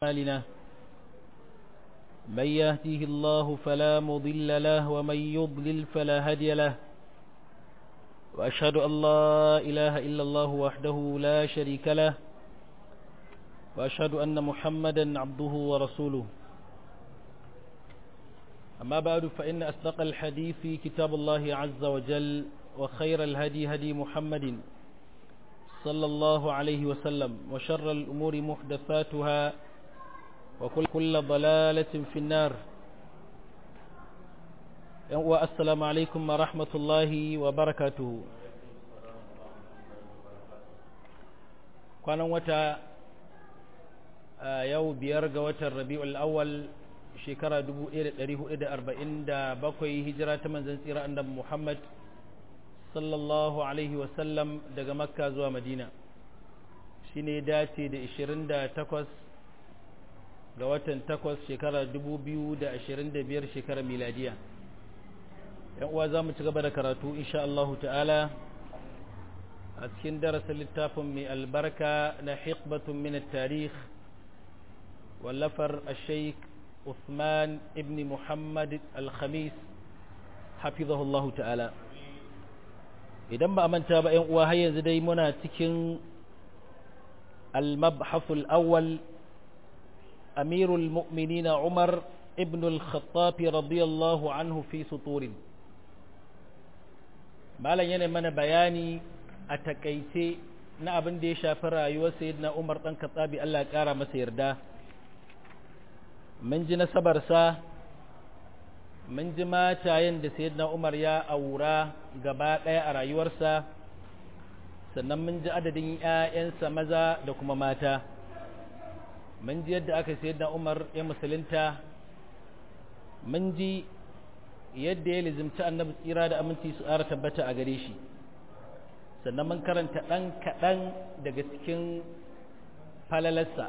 أعمالنا من يهده الله فلا مضل له ومن يضلل فلا هدي له وأشهد أن لا إله إلا الله وحده لا شريك له وأشهد أن محمدا عبده ورسوله أما بعد فإن أصدق الحديث في كتاب الله عز وجل وخير الهدي هدي محمد صلى الله عليه وسلم وشر الأمور محدثاتها وكل كل ضلالة في النار والسلام عليكم ورحمة الله وبركاته kwanan wata yau biyar ga watan rabi'ul awwal shekara 1447 hijira ta manzon tsira annabi Muhammad sallallahu alaihi wasallam daga makka zuwa madina shi ne dace da 28 ga watan 8 shekara 2025 shekara miladiya yan uwa za mu ci gaba da karatu insha Allahu ta'ala a cikin darasin littafin mai albarka na hikbatun min tarikh wallafar al-sheikh Uthman ibn Muhammad al-Khamis hafizahullahu ta'ala idan ba a manta ba ‘yan uwa har yanzu dai muna cikin al-mabhasul awwal amirul mu'minina umar ibn al-khattabi radiyallahu anhu fi suturin malam yana mana bayani a takaice na abin da ya shafi rayuwar sayyidina umar dan khattabi Allah ya kara masa yarda mun ji nasabarsa mun ji matayen da sayyidina Umar ya aura gaba ɗaya a rayuwarsa sannan mun ji adadin ‘ya'yansa maza da kuma mata mun ji yadda aka sayyidina Umar ya musulunta mun ji yadda ya lizimci annabi tsira da aminci su ƙara tabbata a gare shi sannan mun karanta ɗan kaɗan daga cikin falalarsa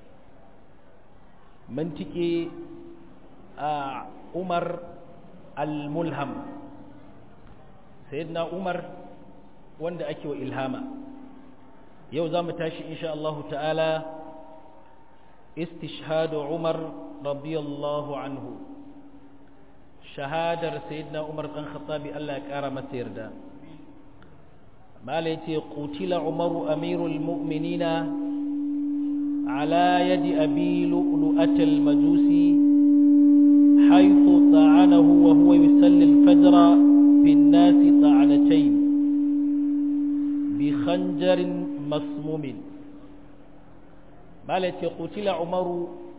mun tike a umar al-mulham sayyidina umar wanda ake wa ilhama yau za mu tashi insha Allah ta'ala istishhadu umar radiyallahu anhu shahadar sayyidina umar dan khattabi Allah ya kara masa yarda mala yace qutila umaru amirul mu'minina على يد أبي لؤلؤة المجوسي حيث طعنه وهو يسلي الفجر في الناس طعنتين بخنجر مسموم مالت قتل عمر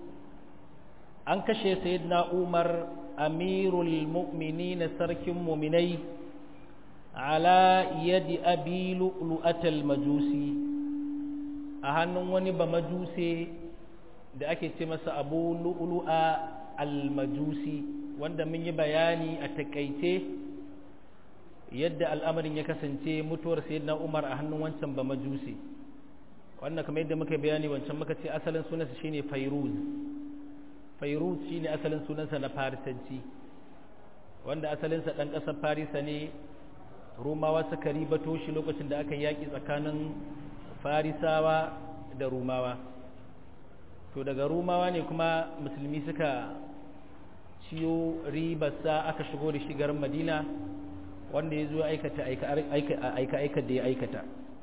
أنكش سيدنا عمر أمير المؤمنين سرك مؤمني على يد أبي لؤلؤة المجوسي a hannun wani ba majuse da ake ce masa abu lu'lu'a al-majusi wanda mun yi bayani a takaice yadda al'amarin ya kasance mutuwar sayyidina umar a hannun wancan ba majuse wannan kamar yadda muka bayani wancan muka ce asalin sunansa shine fairuz fairuz shine asalin sunansa na farisanci wanda asalinsa ɗan ƙasar farisa ne rumawa suka ribato shi lokacin da aka yaƙi tsakanin farisawa da rumawa to daga rumawa ne kuma musulmi suka ciyo ribarsa aka shigo da shigar madina wanda ya zo aikata aika da ya aikata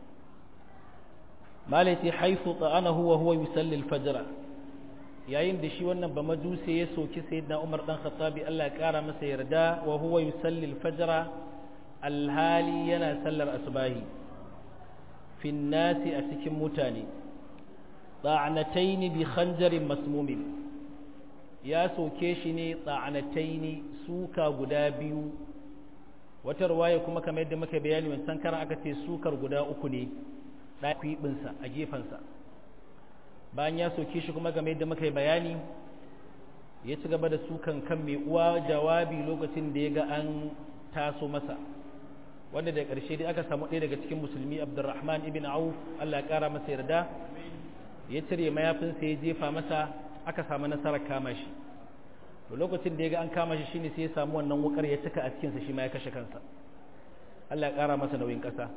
malaiti haifu ta'anahu wa huwa yusalli al-fajr yayin da shi wannan ba majuse ya soki sayyidina Umar dan Khattabi Allah ya kara masa yarda wa huwa yusalli al-fajr alhali yana sallar asbahi fin nasi a cikin mutane tsa'anataini bi khanjarin masmumin ya soke shi ne tsa'anataini suka guda biyu wata ruwaya kuma kamar yadda muka bayani wancan karan aka ce sukar guda uku ne ɗakwibinsa a gefensa bayan ya soke shi kuma game yadda muka bayani ya ci gaba da sukan kan mai uwa jawabi lokacin da ya ga an taso masa wanda da ƙarshe dai aka samu ɗaya daga cikin musulmi abdurrahman ibn auf allah ya ƙara masa yarda ya cire mayafinsa ya jefa masa aka samu nasarar kama shi to lokacin da ya ga an kama shi shine sai ya samu wannan wukar ya cika a cikinsa shi ma ya kashe kansa allah ya ƙara masa nauyin ƙasa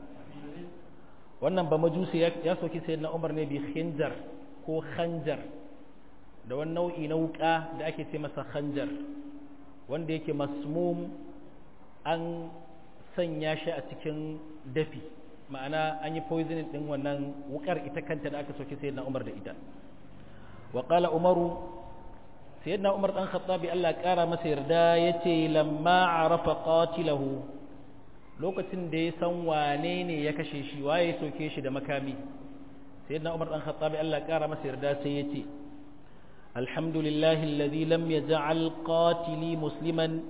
wannan ba majusi ya soki sayyidina umar ne bi khinjar ko khanjar da wani nau'i na wuka da ake ce masa khanjar wanda yake masmum an sanya shi a cikin dafi ma'ana an yi poisoning din wannan wukar ita kanta da aka soke sayyidina Umar da ita wa qala Umaru sayyidina Umar dan Khattabi Allah kara masa yarda yace lamma arafa qatilahu lokacin da ya san wane ne ya kashe shi waye ya soke shi da makami sayyidina Umar dan Khattabi Allah kara masa yarda sai yace alhamdulillahi alladhi lam yaj'al qatili musliman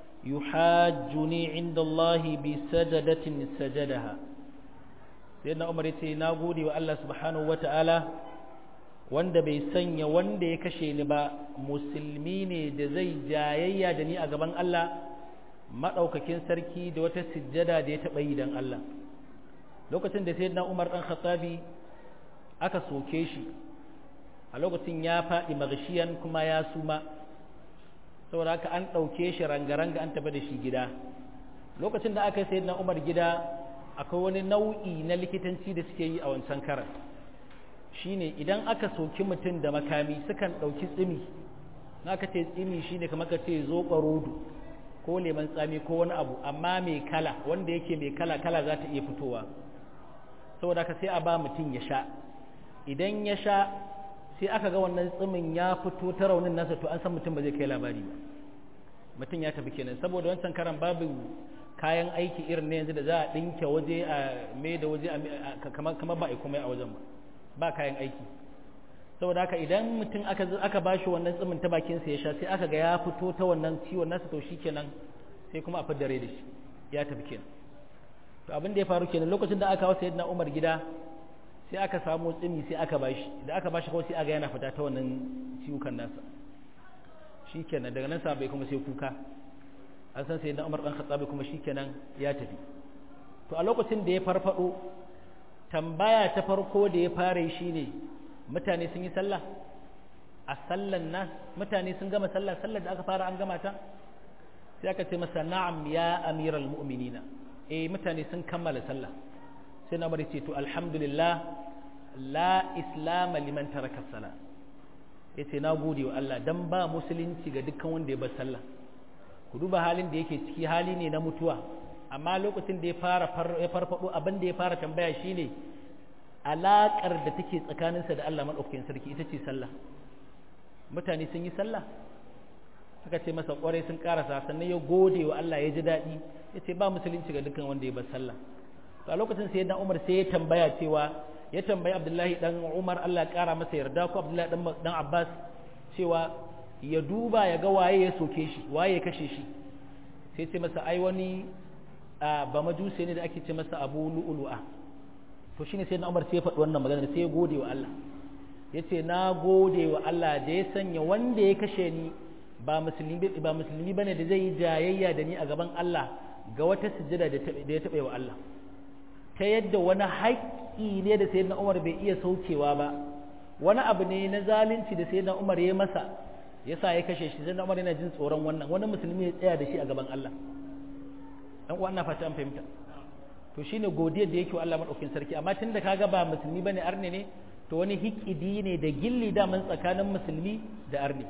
yuhajjuni 'inda Allah bi sajadatin sajadaha sayyidina Umar yace na gode wa Allah subhanahu wata'ala wanda bai sanya wanda ya kashe ni ba musulmi ne da zai jayayya da ni a gaban Allah maɗaukakin sarki da wata sujjada da ya taɓa yi don Allah lokacin da sayyidina Umar ɗan Khattabi aka soke shi a lokacin ya faɗi magashiyan kuma ya suma saboda haka an ɗauke shi rangaranga an tafi da shi gida lokacin da aka yi sayyidina Umar gida akwai wani nau'i na likitanci da suke yi a wancan karan shine idan aka soki mutum da makami sukan ɗauki tsimi na aka ce tsimi shine kamar ka ce zoɓa rodo ko leman tsami ko wani abu amma mai kala wanda yake mai kala kala za ta iya fitowa saboda ka sai a ba mutum ya sha idan ya sha sai aka ga wannan tsimin ya fito ta raunin nasa to an san mutum ba zai kai labari ba mutum ya tafi kenan saboda wancan karan babu kayan aiki irin na yanzu da za a ɗinke waje a mai da waje kamar ba a komai a wajen ba ba kayan aiki saboda haka idan mutum aka aka bashi wannan tsimin ta bakin sa ya sha sai aka ga ya fito ta wannan ciwon nasa to shikenan sai kuma a fiddare da shi ya tafi kenan to abin da ya faru kenan lokacin da aka kawo sayyidina Umar gida sai aka samu tsimi sai aka bashi da aka bashi kawai sai aga yana fita ta wannan ciwukan nasa shikenan daga nan sabai kuma sai kuka an san sayyidina Umar dan Khattab kuma shikenan ya tafi to a lokacin da ya farfado tambaya ta farko da ya fara shi ne mutane sun yi sallah a sallan nan mutane sun gama sallah sallar da aka fara an gama ta sai aka ce masa na'am ya amiral mu'minina eh mutane sun kammala sallah sai na bari ce to alhamdulillah la islam liman taraka salah yace na gode wa Allah dan ba musulunci ga dukkan wanda ya bar sallah ku duba halin da yake ciki hali ne na mutuwa amma lokacin da ya fara ya farfado abin da ya fara tambaya shine alakar da take tsakaninsa da Allah madaukakin sarki ita ce sallah mutane sun yi sallah suka ce masa kwarai sun karasa sannan ya gode wa Allah ya ji daɗi ya ce ba musulunci ga dukkan wanda ya bar sallah to a lokacin sai dan Umar sai ya tambaya cewa ya tambayi Abdullahi dan Umar Allah ya kara masa yarda ko Abdullahi dan dan Abbas cewa ya duba ya ga waye ya soke shi waye ya kashe shi sai ce masa ai wani ba majuse ne da ake ce masa abu lu'ulu'a to shine sai na umar sai ya faɗi wannan magana sai ya gode wa Allah ya ce na gode wa Allah da ya sanya wanda ya kashe ni ba musulmi ba musulmi bane da zai yi jayayya da ni a gaban Allah ga wata sujjada da ya taɓa wa Allah ta yadda wani haƙƙi ne da sayyidina Umar bai iya saukewa ba wani abu ne na zalunci da sayyidina Umar ya masa yasa ya kashe shi sayyidina Umar yana jin tsoron wannan wani musulmi ya tsaya da shi a gaban Allah dan uwa ina fata an fahimta to shine godiyar da yake wa Allah madaukakin sarki amma tunda kaga ba musulmi bane arne ne to wani hikidi ne da gilli daman tsakanin musulmi da arne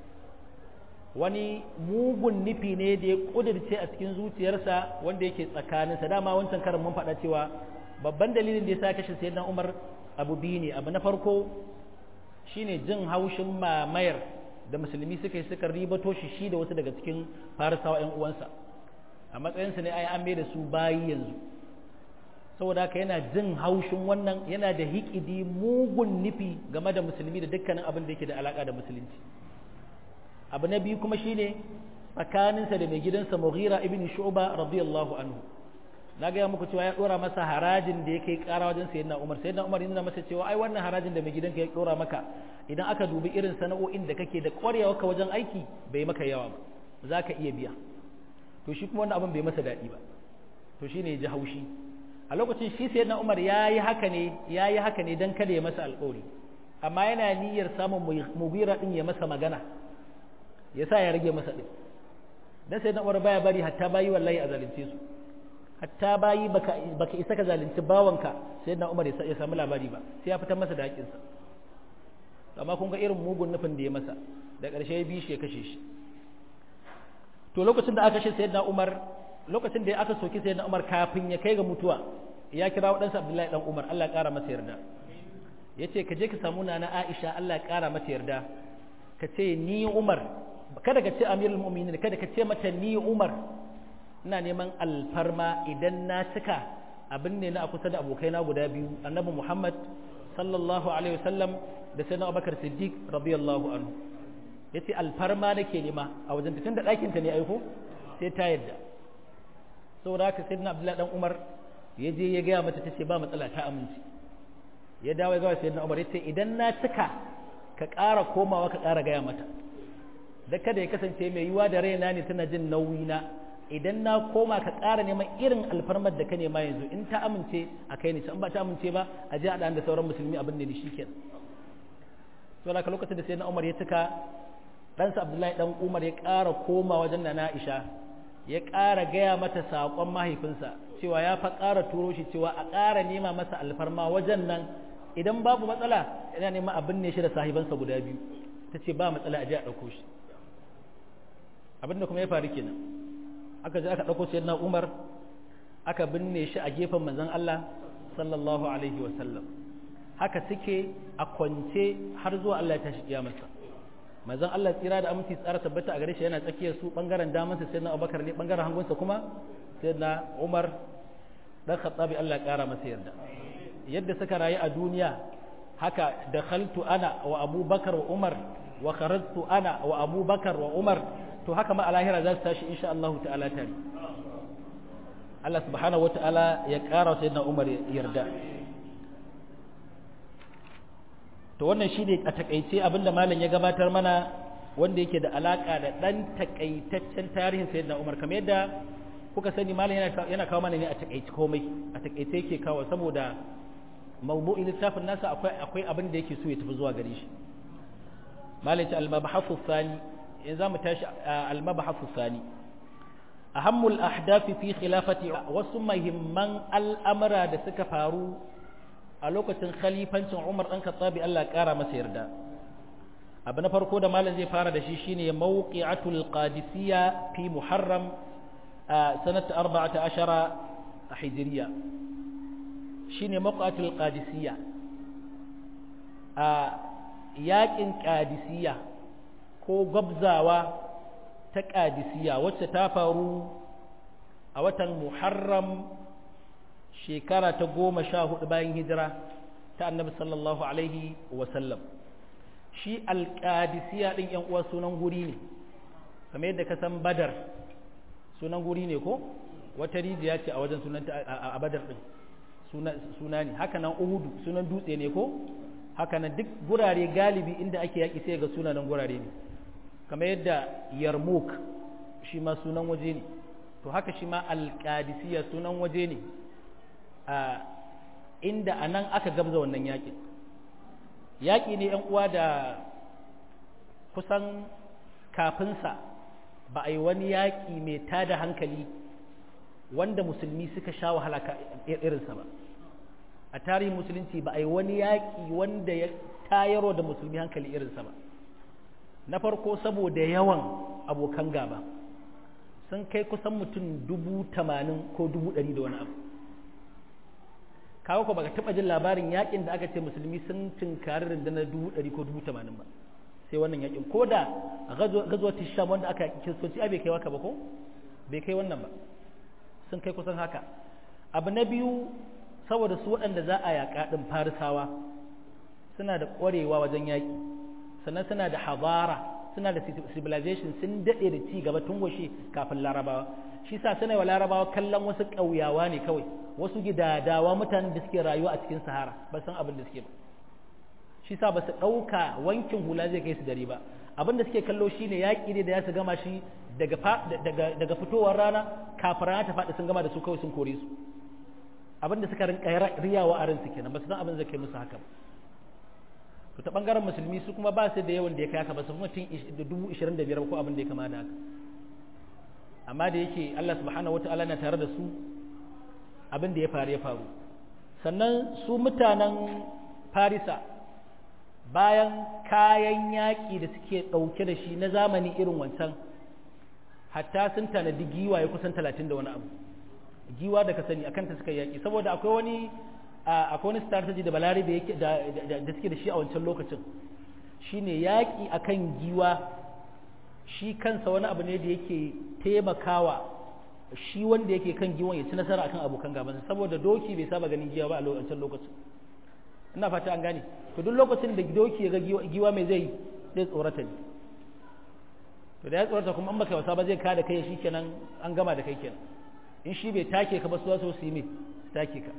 wani mugun nufi ne da ya kudirce a cikin zuciyarsa wanda yake tsakaninsa dama wancan karin mun faɗa cewa babban dalilin da ya sa kashe sayyidina Umar abu biyu ne abu na farko shine jin haushin mamayar da musulmi suka yi suka ribato shi shi da wasu daga cikin farisawa ƴan uwansa a matsayinsa ne ai an mai da su bayi yanzu saboda haka yana jin haushin wannan yana da hikidi mugun nufi game da musulmi da dukkanin abin da yake da alaka da musulunci abu na biyu kuma shine tsakaninsa da mai gidansa Mughira ibn Shu'ba radiyallahu anhu na ga muku cewa ya dora masa harajin da yake kara wajen sayyidina Umar sayyidina Umar yana masa cewa ai wannan harajin da mai gidanka ya dora maka idan aka dubi irin sana'o'in da kake da ƙwarewa ka wajen aiki bai maka yawa ba zaka iya biya to shi kuma wannan abin bai masa daɗi ba to shine ya ji haushi a lokacin shi sayyidina Umar yayi haka ne yayi haka ne dan kada ya masa alƙawari amma yana niyyar samun Mughira din ya masa magana ya sa ya rage masa ɗin dan sai Umar baya bari hatta bayi wallahi a zalunce su hatta bayi baka baka isa ka zalunci bawanka sai na Umar ya samu labari ba sai ya fitar masa da haƙinsa amma kun ga irin mugun nufin da ya masa da ƙarshe ya bi shi ya kashe shi to lokacin da aka kashe sayyidina Umar lokacin da aka soki sayyidina Umar kafin ya kai ga mutuwa ya kira waɗansa Abdullahi dan Umar Allah ya ƙara masa yarda yace ka je ka samu nana Aisha Allah ya ƙara mata yarda ka ce ni Umar kada ka ce Amirul Mu'minin kada ka ce mata ni Umar ina neman alfarma idan na cika abin ne na a kusa da abokaina guda biyu annabi Muhammad sallallahu alaihi wasallam da sayyidina Abubakar Siddiq radiyallahu anhu yace alfarma nake nema a wajen tun da ɗakin ta ne aiko sai ta yadda saboda haka sayyidina Abdullahi dan Umar ya je ya gaya mata tace ba matsala ta amince ya dawo ya ga sayyidina Umar yace idan na cika ka ƙara komawa ka ƙara gaya mata da kada ya kasance mai yiwa da raina ne tana jin nauyi na idan na koma ka ƙara neman irin alfarmar da ka nema yanzu in ta amince a kai ne in ba ta amince ba a je a da sauran musulmi abin ne shi kenan to da lokacin da sai na Umar ya cika ɗansa Abdullahi dan Umar ya ƙara koma wajen Nana Aisha ya ƙara gaya mata saƙon mahaifinsa cewa ya fa ƙara turo shi cewa a ƙara nema masa alfarma wajen nan idan babu matsala yana neman abin ne shi da sahibansa guda biyu ta ce ba matsala a je a ɗauko shi abin da kuma ya faru kenan aka je aka ɗauko sayyidina Umar aka binne shi a gefen manzon Allah sallallahu alaihi wa sallam haka suke a kwance har zuwa Allah ya tashi kiyamarsa manzon Allah tsira da aminci tsara tabbata a gare shi yana tsakiyar su bangaren damansa sayyidina Abubakar ne bangaren hagunsa kuma sayyidina Umar dan Khattabi Allah ya kara masa yarda yadda suka rayu a duniya haka dakhaltu ana wa Abubakar wa Umar wa kharajtu ana wa Abubakar wa Umar to haka ma a lahira za su tashi insha Allah ta'ala tare Allah subhanahu wa ta'ala ya ƙara sai na Umar yarda to wannan shine a takaice abinda malam ya gabatar mana wanda yake da alaka da dan takaitaccen tarihin sayyidina Umar kamar yadda kuka sani malam yana yana kawo mana ne a takaice komai a takaice yake kawo saboda mawdu'in littafin nasa akwai akwai abin da yake so ya tafi zuwa gare shi malam ya al-mabhasu thani in za mu tashi al-mabhasu thani ahammul ahdafi fi khilafati wasu mahimman al'amura da suka faru a lokacin khalifancin Umar dan Khattabi Allah ya kara masa yarda abu na farko da malam zai fara da shi shine mawqi'atul qadisiyya fi muharram sanata 14 hijriya shine mawqi'atul qadisiyya a yakin qadisiyya ko gwabzawa ta ƙadisiya wacce ta faru a watan muharram shekara ta goma sha hudu bayan hijira ta annabi sallallahu alaihi wasallam shi alƙadisiya ɗin ‘yan uwa sunan guri ne kamar yadda ka san badar sunan guri ne ko wata rijiya ce a wajen sunanta a badar ɗin suna ne haka nan uhudu sunan dutse ne ko haka nan duk gurare galibi inda ake yaƙi sai ga sunanan gurare ne kamar yadda yarmouk shi ma sunan waje ne to haka shi ma alƙadisiya sunan waje ne a inda a nan aka gabza wannan yaƙin yaƙi ne ‘yan uwa da kusan kafinsa ba a yi wani yaƙi mai tada hankali wanda musulmi suka sha wahala irinsa ba a tarihin musulunci ba a yi wani yaƙi wanda ya tayarwa da musulmi hankali irinsa ba na farko saboda yawan abokan gaba sun kai kusan mutum dubu tamanin ko dubu ɗari da wani abu kawo ko baka taɓa jin labarin yakin da aka ce musulmi sun tunkari rundunar dubu ɗari ko dubu tamanin ba sai wannan yakin ko da gazuwa tisham wanda aka kiristoci a bai kai waka ba ko bai kai wannan ba sun kai kusan haka abu na biyu saboda su waɗanda za a yaƙa ɗin farisawa suna da ƙwarewa wajen yaƙi sannan suna da habara suna da civilization sun daɗe da ci gaba tun washe kafin larabawa shi sa suna wa larabawa kallon wasu ƙauyawa ne kawai wasu gidadawa mutanen da suke rayuwa a cikin sahara ba san abin da suke ba shi sa ba su ɗauka wankin hula zai kai su dare ba abin da suke kallo shine yaƙi ne da ya su gama shi daga fitowar rana kafin rana ta faɗi sun gama da su kawai sun kore su abin da suka rinka riyawa a ransu kenan ba su san abin zai kai musu haka ba to ta bangaren musulmi su kuma ba su da yawan da ya kai haka ba su mutum dubu ishirin da biyar ko abin da ya kama da haka amma da yake Allah subhanahu wa ta'ala na tare da su abin da ya faru ya faru sannan su mutanen farisa bayan kayan yaƙi da suke ɗauke da shi na zamani irin wancan hatta sun tanadi giwa ya kusan talatin da wani abu giwa da ka sani akan ta suka yaƙi saboda akwai wani akwai wani strategy da balarabe yake da suke da shi a wancan lokacin shine yaƙi akan giwa shi kansa wani abu ne da yake taimakawa shi wanda yake kan giwan ya ci nasara akan abokan gabansa saboda doki bai saba ganin giwa ba a wancan lokacin ina fata an gane to duk lokacin da doki ya ga giwa mai zai zai tsorata ne to da ya tsorata kuma an baka wasa ba zai kada kai shi kenan an gama da kai kenan in shi bai take ka ba su wasu su yi mai take ka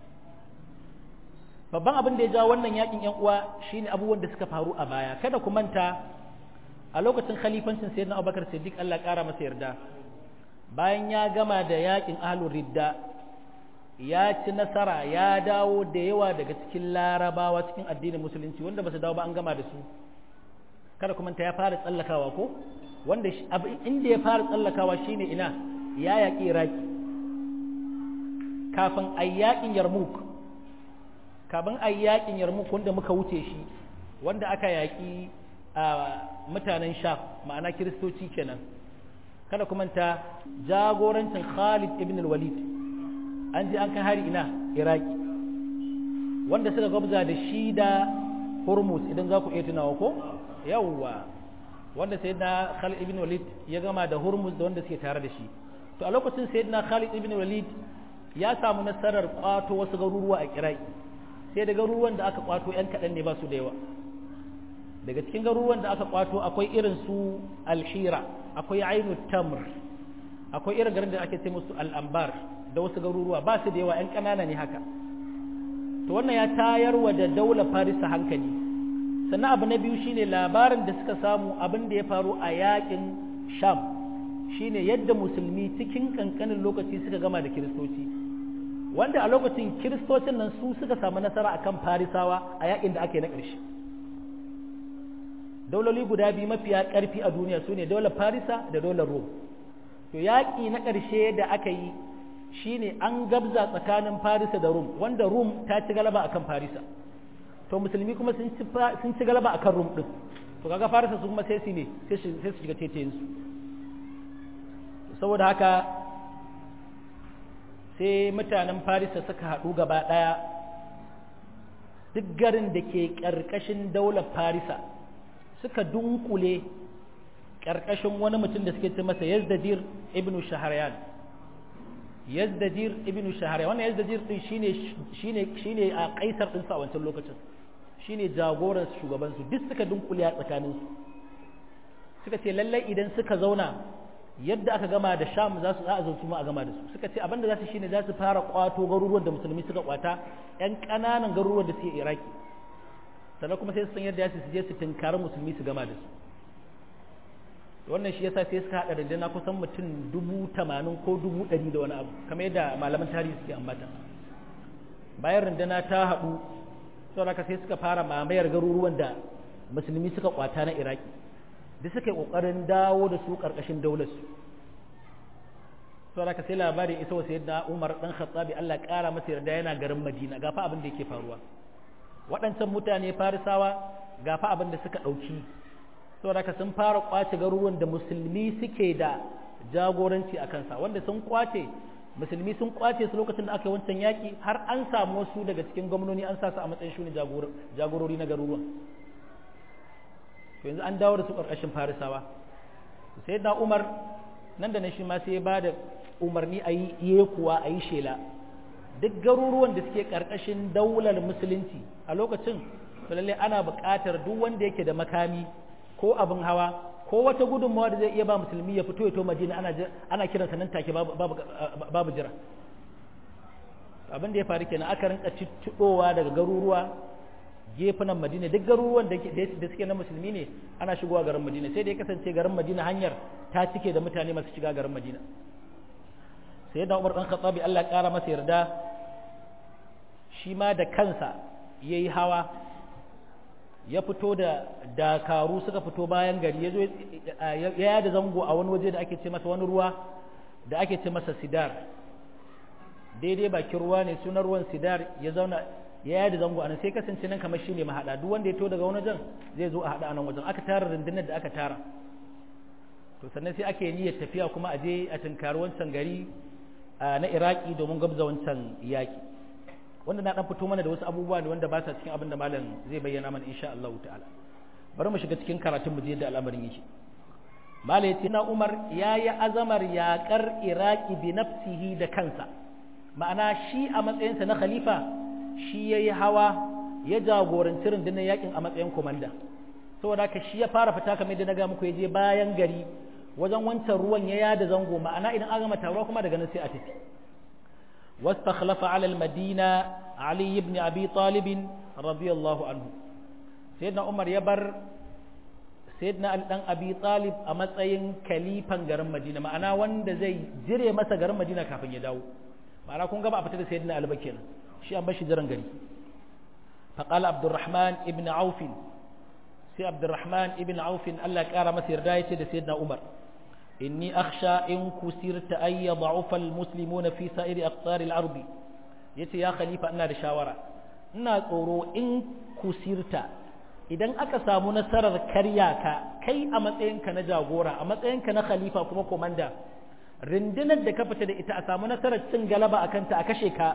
babban abin da ya jawo wannan yakin yan uwa shine abubuwan da suka faru a baya kada ku manta a lokacin khalifancin sayyidina Abubakar Siddiq Allah kara masa yarda bayan ya gama da yakin ahlur ridda ya ci nasara ya dawo da yawa daga cikin larabawa cikin addinin musulunci wanda ba su dawo ba an gama da su kada kuma ta ya fara tsallakawa ko wanda inda ya fara tsallakawa shine ina ya yaƙi iraki kafin a yaƙin yarmouk kafin a yaƙin yarmouk wanda muka wuce shi wanda aka yaƙi a mutanen sham ma'ana kiristoci kenan kada kuma ta jagorancin khalid ibn al-walid an ji an kai hari ina iraki wanda suka gwabza da shi da hormuz idan za ku iya tunawa ko yawwa wanda sayyidina khalid ibn walid ya gama da hormuz da wanda suke tare da shi to a lokacin sayyidina khalid ibn walid ya samu nasarar kwato wasu garuruwa a iraki sai da garuruwan da aka kwato yan kaɗan ne ba su da yawa daga cikin garuruwan da aka kwato akwai irin su alhira akwai ainu tamr akwai irin garin da ake ce musu al'ambar da wasu garuruwa ba su da yawa 'yan ƙanana ne haka to wannan ya tayar wa da daular farisa hankali sannan abu na biyu shine labarin da suka samu abin da ya faru a yakin sham shine yadda musulmi cikin kankanin lokaci suka gama da kiristoci wanda a lokacin kiristocin nan su suka samu nasara akan farisawa a yakin da aka yi na ƙarshe dauloli guda biyu mafiya ƙarfi a duniya su ne daular farisa da daular rom to yaƙi na ƙarshe da aka yi shine an gabza tsakanin farisa da rum wanda rum ta ci galaba akan farisa to musulmi kuma sun ci galaba akan rum din to kaga farisa su kuma sai su ne sai su shiga tetayen su saboda haka sai mutanen farisa suka haɗu gaba ɗaya duk garin da ke ƙarƙashin daular farisa suka dunkule ƙarƙashin wani mutum da suke ce masa yazdadir ibnu shaharyan yazdadir ibnu shaharyan wannan yazdadir din shine shine shine a kaisar din sa a wancan lokacin shine jagoran shugaban su duk suka dunkule a tsakanin su suka ce lallai idan suka zauna yadda aka gama da sham za su za a zautu ma a gama da su suka ce abinda za su shine za su fara kwato garuruwan da musulmi suka kwata yan ƙananan garuruwan da suke iraki sannan kuma sai su san yadda su je su tunkari musulmi su gama da su wannan shi yasa sai suka haɗa rundunar kusan mutum dubu tamanin ko dubu ɗari da wani abu kamar yadda malaman tarihi suke ambata bayan runduna ta haɗu sau haka sai suka fara mamayar garuruwan da musulmi suka kwata na iraki da suka yi ƙoƙarin dawo da su ƙarƙashin daularsu sau haka sai labarin isa wasu yadda umar ɗan khattabi allah ƙara masa yarda yana garin madina gafa abin da yake faruwa waɗancan mutane farisawa gafa abin da suka ɗauki saboda haka sun fara kwace garuruwan da musulmi suke da jagoranci a kansa wanda sun kwace musulmi sun kwace su lokacin da aka yi wancan yaƙi har an samu wasu daga cikin gwamnoni an sa su a matsayin shuni jagorori na garuruwan to yanzu an dawo da su ƙarƙashin farisawa sai da umar nan da na shi ma sai ba da umarni a yi yekuwa a yi shela duk garuruwan da suke ƙarƙashin daular musulunci a lokacin to lallai ana buƙatar duk wanda yake da makami ko abin hawa ko wata gudunmawa da zai iya ba musulmi ya fito ya to madina ana ana kiran sa nan take babu jira abin da ya faru kenan aka rinka ciccidowa daga garuruwa gefunan madina duk garuruwan da suke na musulmi ne ana shigowa garin madina sai da ya kasance garin madina hanyar ta cike da mutane masu shiga garin madina sai da umar dan khattabi Allah ya kara masa yarda shi ma da kansa yayi hawa ya fito da dakaru suka fito bayan gari ya zo ya yada zango a wani waje da ake ce masa wani ruwa da ake ce masa sidar daidai bakin ruwa ne sunan ruwan sidar ya zauna ya yada zango anan sai kasance nan kamar shine mahada duk wanda ya to daga wani wajen zai zo a hada anan wajen aka tara rundunar da aka tara to sannan sai ake niyyar tafiya kuma a je a tunkari wancan gari na iraki domin gabza wancan yaki wanda na dan fito mana da wasu abubuwa ne wanda ba sa cikin abin da malam zai bayyana mana insha Allah ta'ala bari mu shiga cikin karatun mu je yadda al'amarin yake malam yace na Umar yayi azamar yaƙar iraki bi nafsihi da kansa ma'ana shi a matsayinsa na khalifa shi yayi hawa ya jagoranci rundunar yakin a matsayin komanda saboda haka shi ya fara fita kamar yadda na ga muku ya je bayan gari wajen wancan ruwan ya yada zango ma'ana idan an gama taruwa kuma daga nan sai a tafi wastakhlafa ala al-madina ali ibn abi talib radiyallahu anhu sayyidina umar ya bar sayyidina ali dan abi talib a matsayin kalifan garin madina ma'ana wanda zai jire masa garin madina kafin ya dawo ma'ana kun ga ba a fita da sayyidina ali ba kenan shi an bar shi jiran gari فقال عبد الرحمن ابن عوف سي عبد الرحمن ابن عوف الله قال masa yarda yace da sayyidina Umar inni akhsha in kusirta ay yad'ufa almuslimuna fi sa'iri aqtar al-ardi yace ya khalifa ina da shawara ina tsoro in kusirta idan aka samu nasarar karya ka kai a matsayinka na jagora a matsayinka na khalifa kuma komanda rundunar da ka fita da ita a samu nasarar cin galaba akan ta a kashe ka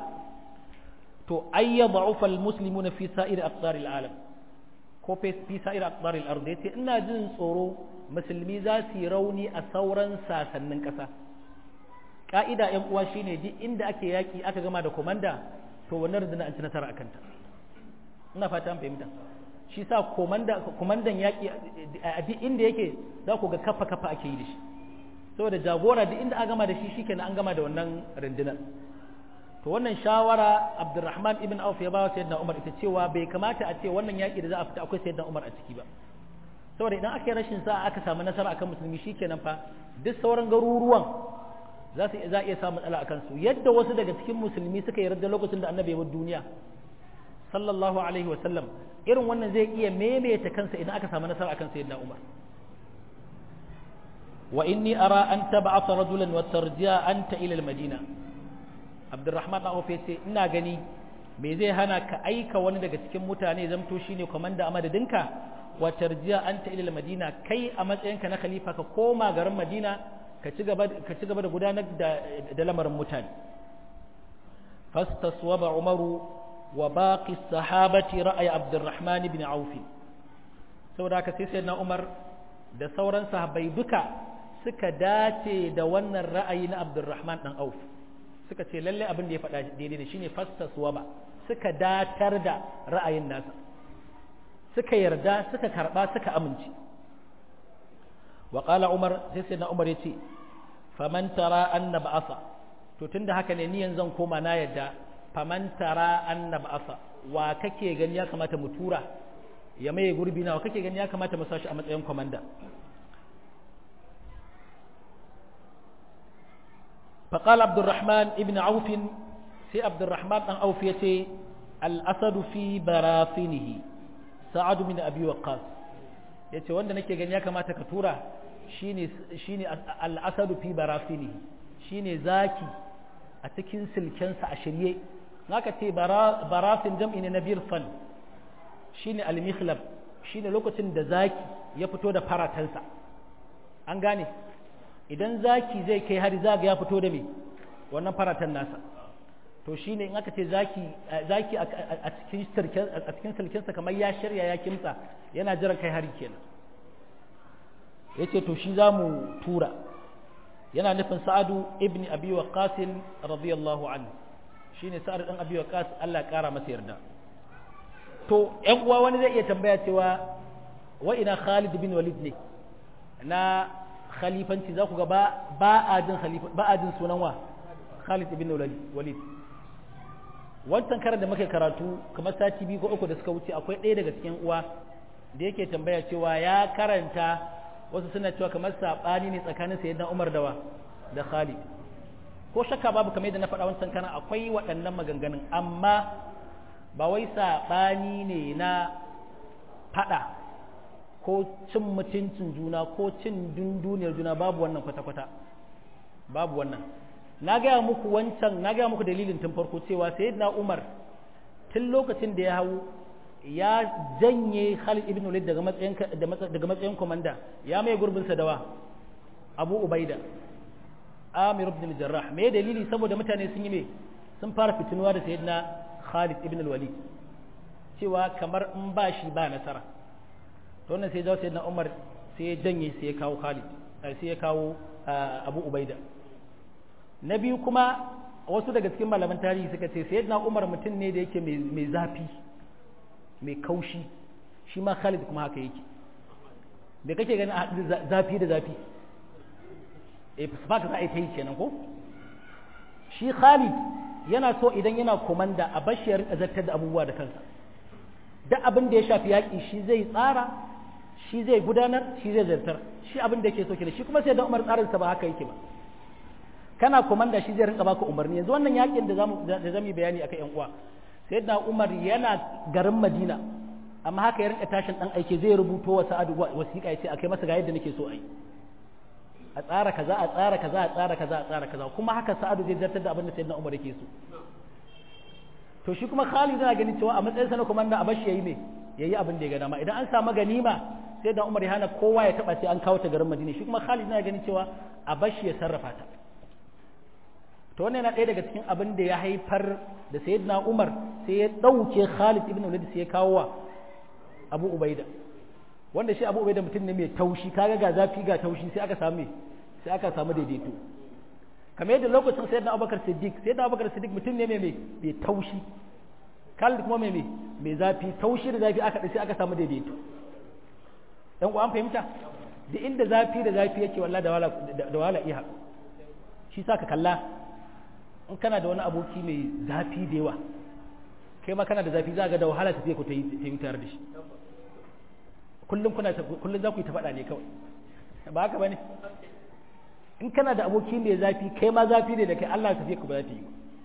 to ayya da'ufa almuslimuna fi sa'iri aqtar al-alam ko fi sa'ir aqdar al-ard yace ina jin tsoro musulmi za su yi rauni a sauran sasannin ƙasa ka'ida ƴan uwa shine duk inda ake yaki aka gama da komanda to wannan rundunar an ci nasara akan ta ina fata an fahimta shi sa komanda komandan yaki a duk inda yake za ku ga kafa kafa ake yi da shi saboda jagora duk inda aka gama da shi shikenan an gama da wannan rundunar to wannan shawara Abdurrahman ibn Auf ya bawa Sayyidina Umar ita cewa bai kamata a ce wannan yaki da za a fita akwai Sayyidina Umar a ciki ba saboda idan aka yi rashin sa'a aka samu nasara akan musulmi shikenan fa duk sauran garuruwan za su za iya samu matsala akan su yadda wasu daga cikin musulmi suka yarda lokacin da Annabi ya bar duniya sallallahu alaihi wa sallam irin wannan zai iya maimaita kansa idan aka samu nasara akan Sayyidina Umar wa inni ara an tab'atha rajulan wa tarji'a anta ila al-madina abdurrahman ɗan ofe ce ina gani me zai hana ka aika wani daga cikin mutane zamto shine komanda a madadinka wa tarjiya anta ila madina kai a matsayinka na khalifa ka koma garin madina ka ci gaba ka ci gaba da gudanar da da lamarin mutane fastaswaba umaru wa baqi sahabati ra'ay abdurrahman ibn auf saboda haka sai sayyidina umar da sauran sahabbai duka suka dace da wannan ra'ayi na abdurrahman dan auf suka ce lalle abin da ya faɗa daidai da shine fastaswa ba suka datar da ra'ayin nasa suka yarda suka karba suka amince wa qala umar sai sai na umar yace faman tara anna ba'asa to tunda haka ne ni yanzu koma na yadda faman tara anna ba'asa wa kake gani ya kamata mu tura ya maye gurbi na wa kake gani ya kamata mu sashi a matsayin komanda فقال عبد الرحمن ابن عوف في عبد الرحمن بن عوف يتي الأسد في براثنه سعد من أبي وقاص yace wanda nake gani ya kamata ka tura shine shine al-asadu fi barasinihi shine zaki a cikin silkensa a shirye naka ce barasin jam'i ne na birfan shine al-mikhlab shine lokacin da zaki ya fito da faratansa an gane idan zaki zai kai hari zaga ya fito da me wannan faratan nasa to shine in aka ce zaki zaki a cikin sirkin a cikin silkinsa kamar ya shirya ya kimtsa yana jiran kai hari kenan yace to shi zamu tura yana nufin sa'adu ibn abi waqas radiyallahu anhu shine sa'ad dan abi waqas Allah ya kara masa yarda to ƴan uwa wani zai iya tambaya cewa wa ina Khalid bin Walid ne na khalifanci za ku ga ba a jin khalifa ba a jin sunan wa Khalid ibn Walid wancan karar da muke karatu kamar sati biyu ko uku da suka wuce akwai ɗaya daga cikin uwa da yake tambaya cewa ya karanta wasu suna cewa kamar sabani ne tsakanin sayyidina Umar da wa da Khalid ko shakka babu kamar yadda na faɗa wancan kana akwai waɗannan maganganun amma ba wai sabani ne na faɗa ko cin mutuncin juna ko cin dunduniyar juna babu wannan kwata-kwata babu wannan na gaya muku wancan na gaya muku dalilin tun farko cewa sayyidina Umar tun lokacin da ya hau ya janye Khalid ibn Walid daga matsayin daga matsayin komanda ya mai gurbin sa dawa Abu Ubaida Amir ibn al-Jarrah me dalili saboda mutane sun yi me sun fara fitinuwa da sayyidina Khalid ibn al-Walid cewa kamar in ba shi ba nasara to wannan sai jawo sayyidina Umar sai ya janye sai ya kawo Khalid sai ya kawo Abu Ubaida na biyu kuma wasu daga cikin malaman tarihi suka ce sayyidina Umar mutum ne da yake mai zafi mai kaushi shi ma Khalid kuma haka yake me kake ganin a haɗu zafi da zafi eh ba ka za a yi ta yi kenan ko shi Khalid yana so idan yana komanda a bashi ya rinka zartar da abubuwa da kansa duk abin da ya shafi yaƙi shi zai tsara shi zai gudanar shi zai zartar shi abin da yake so kenan shi kuma sai da Umar tsarinsa ba haka yake ba kana komanda shi zai rinka baka umarni yanzu wannan yakin da zamu da zamu bayani akan yan uwa sayyidina Umar yana garin Madina amma haka ya rinka tashin dan aike zai rubuto wa Sa'ad wasiƙa yace akai masa ga yadda nake so ai a tsara kaza a tsara kaza a tsara kaza a tsara kaza kuma haka Sa'ad zai zartar da abin da sayyidina Umar yake so to shi kuma Khalid yana ganin cewa a matsayin sa na komanda a bashi yayi me yayi abin da ya ga dama idan an samu ganima sai da Umar ya hana kowa ya taba sai an kawo ta garin Madina shi kuma Khalid yana ganin cewa a bashi ya sarrafa ta to wannan yana ɗaya daga cikin abin da ya haifar da sayyidina Umar sai ya ɗauke Khalid ibn Walid sai ya kawo wa Abu Ubaida wanda shi Abu Ubaida mutum ne mai taushi kaga ga zafi ga taushi sai aka samu sai aka samu daidaito kamar yadda lokacin sayyidina Abubakar Siddiq sayyidina Abubakar Siddiq mutum ne mai mai taushi Khalid kuma mai mai zafi taushi da zafi aka sai aka samu daidaito dan ku an fahimta da inda zafi da zafi yake wallahi da wala da wala iya shi saka kalla in kana da wani aboki mai zafi da yawa kai ma kana da zafi za ga da wahala tafiya ku ta yi tare da shi kullum kuna kullum za ku yi ta faɗa ne kawai ba haka bane in kana da aboki mai zafi kai ma zafi ne da kai Allah tafiya ku ba za ta yi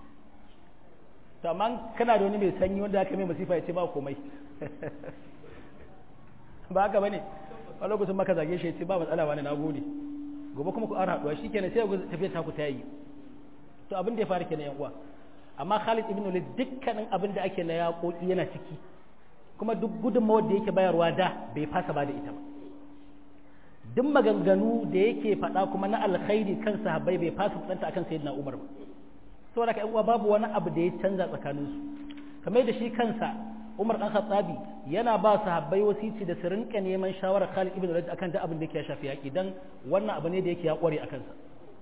to amma kana da wani mai sanyi wanda aka mai masifa ya ce ba komai ba haka bane a lokacin maka zage shi ya ce ba matsala wani na gode gobe kuma ku ara haɗuwa shikenan sai ku tafiya ta ku ta yi to abin da ya faru kenan yan uwa amma Khalid ibn Walid dukkanin abin da ake na yaƙoƙi yana ciki kuma duk gudunmawar da yake bayarwa da bai fasa ba da ita ba duk maganganu da yake faɗa kuma na alkhairi kan sahabbai bai fasa fadanta akan sayyidina Umar ba saboda kai uwa babu wani abu da ya canza tsakanin su kamar da shi kansa Umar dan Khattabi yana ba sahabbai wasici da su rinka neman shawarar Khalid ibn Walid akan duk abin da yake ya shafi yaƙi dan wannan abu ne da yake ya kware akan sa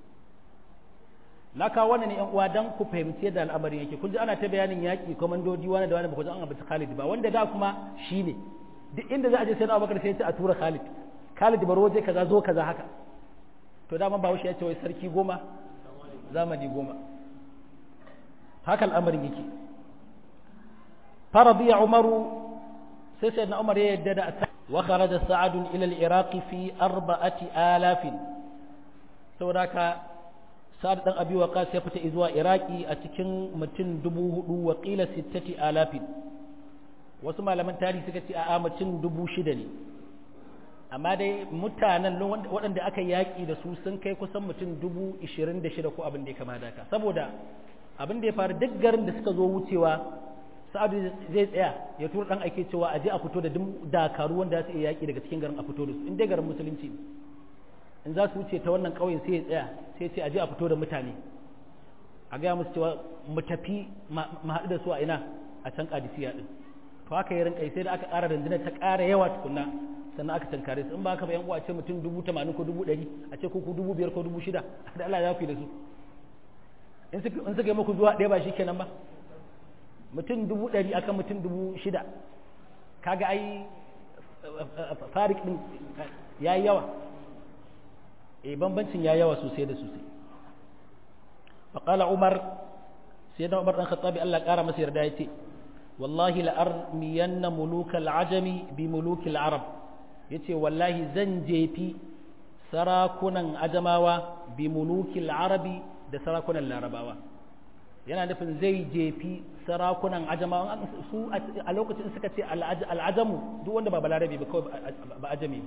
na kawo wannan ne yan uwa dan ku fahimci yadda al'amarin yake kun ji ana ta bayanin yaƙi komandodi wani da wani ba ku ji an abuci Khalid ba wanda da kuma shine duk inda za a je sai na Abubakar sai ya ce a tura Khalid Khalid baro je kaza zo kaza haka to dama ba ya ce wai sarki goma zamani goma haka al'amarin yake faradiya Umaru sai sai na Umar ya yadda da wa kharaja Sa'ad ila al-Iraq fi arba'ati alafin saboda ka sa'ad dan abi waqas ya fita zuwa iraki a cikin mutum dubu hudu wa qila sittati alafin wasu malaman tarihi suka ce a mutum dubu shida ne amma dai mutanen waɗanda aka yaƙi da su sun kai kusan mutum dubu ishirin da shida ko abin da ya kama da ka saboda abin da ya faru duk garin da suka zo wucewa sa'adu zai tsaya ya tura dan ake cewa a je a fito da dakaru wanda za su iya yaƙi daga cikin garin a fito da su in dai garin musulunci ne in za su wuce ta wannan ƙauyen sai ya tsaya sai ce a je a fito da mutane a gaya musu cewa mu tafi mu haɗu da su a ina a can ƙadisiya ɗin to haka yi rinƙai sai da aka ƙara rundunar ta ƙara yawa tukunna sannan aka tankare su in ba haka ba yan uwa ce mutum dubu tamanin ko dubu ɗari a ce ko ku dubu biyar ko dubu shida da Allah ya fi da su in suka yi muku zuwa ɗaya ba shi kenan ba mutum dubu ɗari akan mutum dubu shida kaga ai farik ɗin ya yi yawa eh bambancin ya yawa sosai da sosai faqala umar sai da umar dan khattabi Allah kara masa yarda yace wallahi la armiyanna mulukal ajami bi mulukil arab yace wallahi zan jefi sarakunan ajamawa bi mulukil arabi da sarakunan larabawa yana nufin zai jefi sarakunan ajamawa su a lokacin suka ce al'ajamu duk wanda ba balarabe ba kawai ba ajami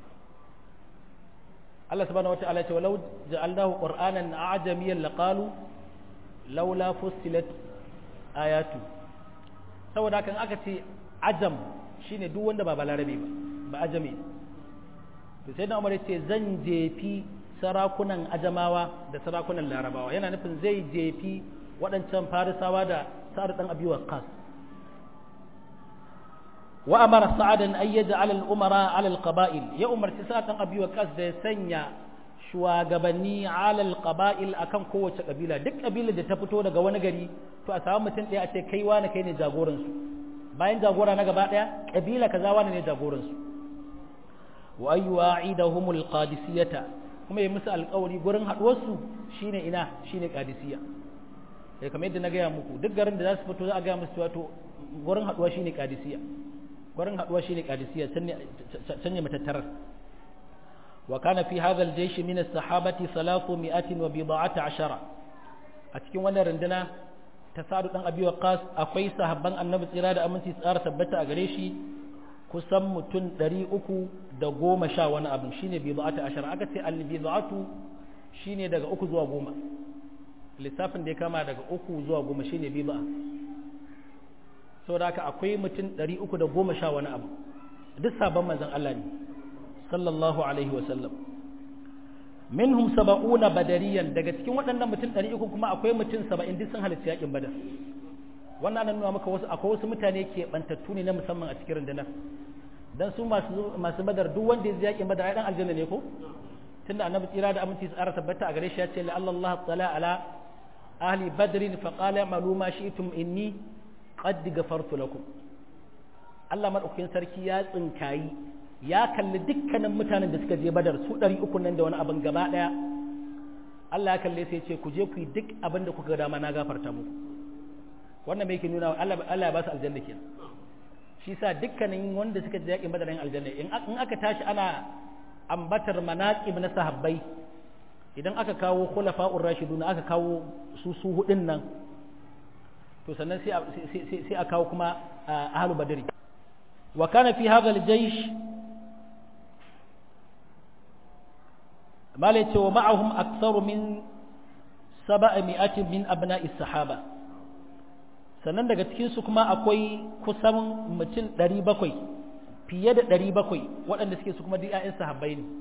Allah subhanahu wata'ala ya ce walau ja'alnahu qur'anan a'jamiyyan laqalu laula fussilat ayatu saboda kan aka ce ajam shine duk wanda ba balarabe ba ba ajami to sai na umar ce zan jefi sarakunan ajamawa da sarakunan larabawa yana nufin zai jefi waɗancan farisawa da sa'ad dan abi waqqas wa amara sa'adan ay yaj'al al-umara 'ala al-qaba'il ya umarci sa'ad dan abi waqqas da ya sanya shugabanni 'ala al-qaba'il akan kowace kabila duk kabilar da ta fito daga wani gari to a samu mutum ɗaya a ce kai wani kai ne jagoran su bayan jagora na gaba ɗaya kabila kaza wani ne jagoran su wa ayyu'idahum al-qadisiyata kuma ya musu alƙawari gurin haɗuwar su shine ina shine qadisiyya sai kamar yadda na gaya muku duk garin da za su fito za a gaya musu wato gurin haɗuwa shine qadisiyya gurin haɗuwa shine qadisiyya can ne matattarar wa kana fi hadha al-jaysh min as-sahabati 300 wa bid'ata ashara a cikin wannan runduna ta sadu dan abi waqas akwai sahabban annabi tsira da aminci tsara tabbata a gare shi kusan mutum 300 da goma sha wani abin shine bid'ata ashara aka ce al-bid'atu shine daga uku zuwa goma lissafin da ya kama daga uku zuwa goma shine bid'a saboda haka akwai mutum ɗari uku da goma sha wani abu duk sabon manzon Allah ne sallallahu alaihi wa sallam minhum saba'una badariyan daga cikin waɗannan mutum ɗari uku kuma akwai mutum saba'in duk sun halarci yakin badar wannan nan nuna maka wasu akwai wasu mutane ke bantattu ne na musamman a cikin rundunar dan su masu masu badar duk wanda ya yakin badar ai dan aljanna ne ko tunda annabi tsira da aminci tsara tabbata a gare shi ya ce la Allah tala ala ahli badrin fa qala malu ma shi'tum inni qad ghafartu lakum Allah madaukakin sarki ya tsinkayi ya kalli dukkanin mutanen da suka je badar su 300 nan da wani abin gaba daya Allah ya kalle sai ya ce ku je ku yi duk abin da kuka dama na gafarta muku wannan mai ke nuna Allah Allah ya ba su aljanna kenan shi sa dukkanin wanda suka je yakin badar aljanna in aka tashi ana ambatar manaqib na sahabbai idan aka kawo khulafa'ur rashidun aka kawo su su hudin nan to sannan sai sai a kawo kuma ahlul badri wa kana fi hadha al-jaysh mala yace wa ma'ahum aktharu min 700 min abna'i sahaba sannan daga cikin su kuma akwai kusan mutum 700 fiye da 700 waɗanda suke su kuma duk ƴaƴan sahabbai ne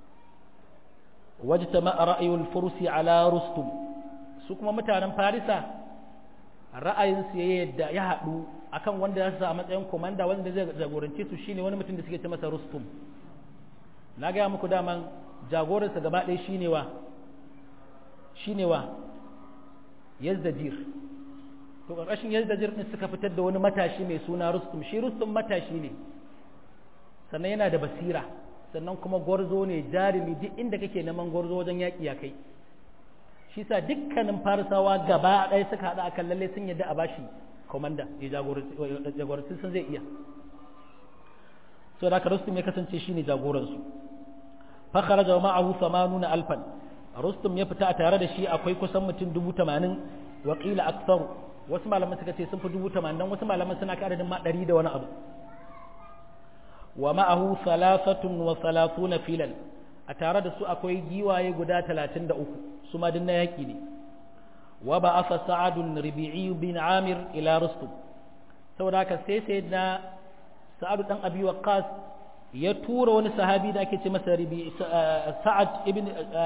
wajtama ra'ayul fursi ala rustum su kuma mutanen farisa ra'ayinsu ya yadda ya haɗu akan wanda za su a matsayin komanda wanda zai jagorance su shine wani mutum da suke ce masa rustum na gaya muku daman jagoransa gaba ɗaya shine wa shine wa yazdajir to ƙarƙashin yazdajir ɗin suka fitar da wani matashi mai suna rustum shi rustum matashi ne sannan yana da basira sannan kuma gwarzo ne jarumi duk inda kake neman gwarzo wajen yaƙi ya kai shi sa dukkanin farisawa gaba ɗaya suka haɗa akan lalle sun yadda a bashi komanda ya jagoranci sun zai iya so da haka rustum ya kasance shi ne jagoransu fakara da ma'ahu samanuna alfan rustum ya fita a tare da shi akwai kusan mutum dubu tamanin wakila aksaru wasu malaman suka ce sun fi dubu tamanin wasu malaman suna ka adadin ma ɗari da wani abu wa ma'ahu salasatun wa salasuna filan a tare da su akwai giwaye guda talatin da uku su ma na yaƙi ne wa ba asa sa'adun ribi'i bin amir ila rustum saboda haka sai sai na sa'adu dan abi waqqas ya tura wani sahabi da ake ce masa sa'ad ibn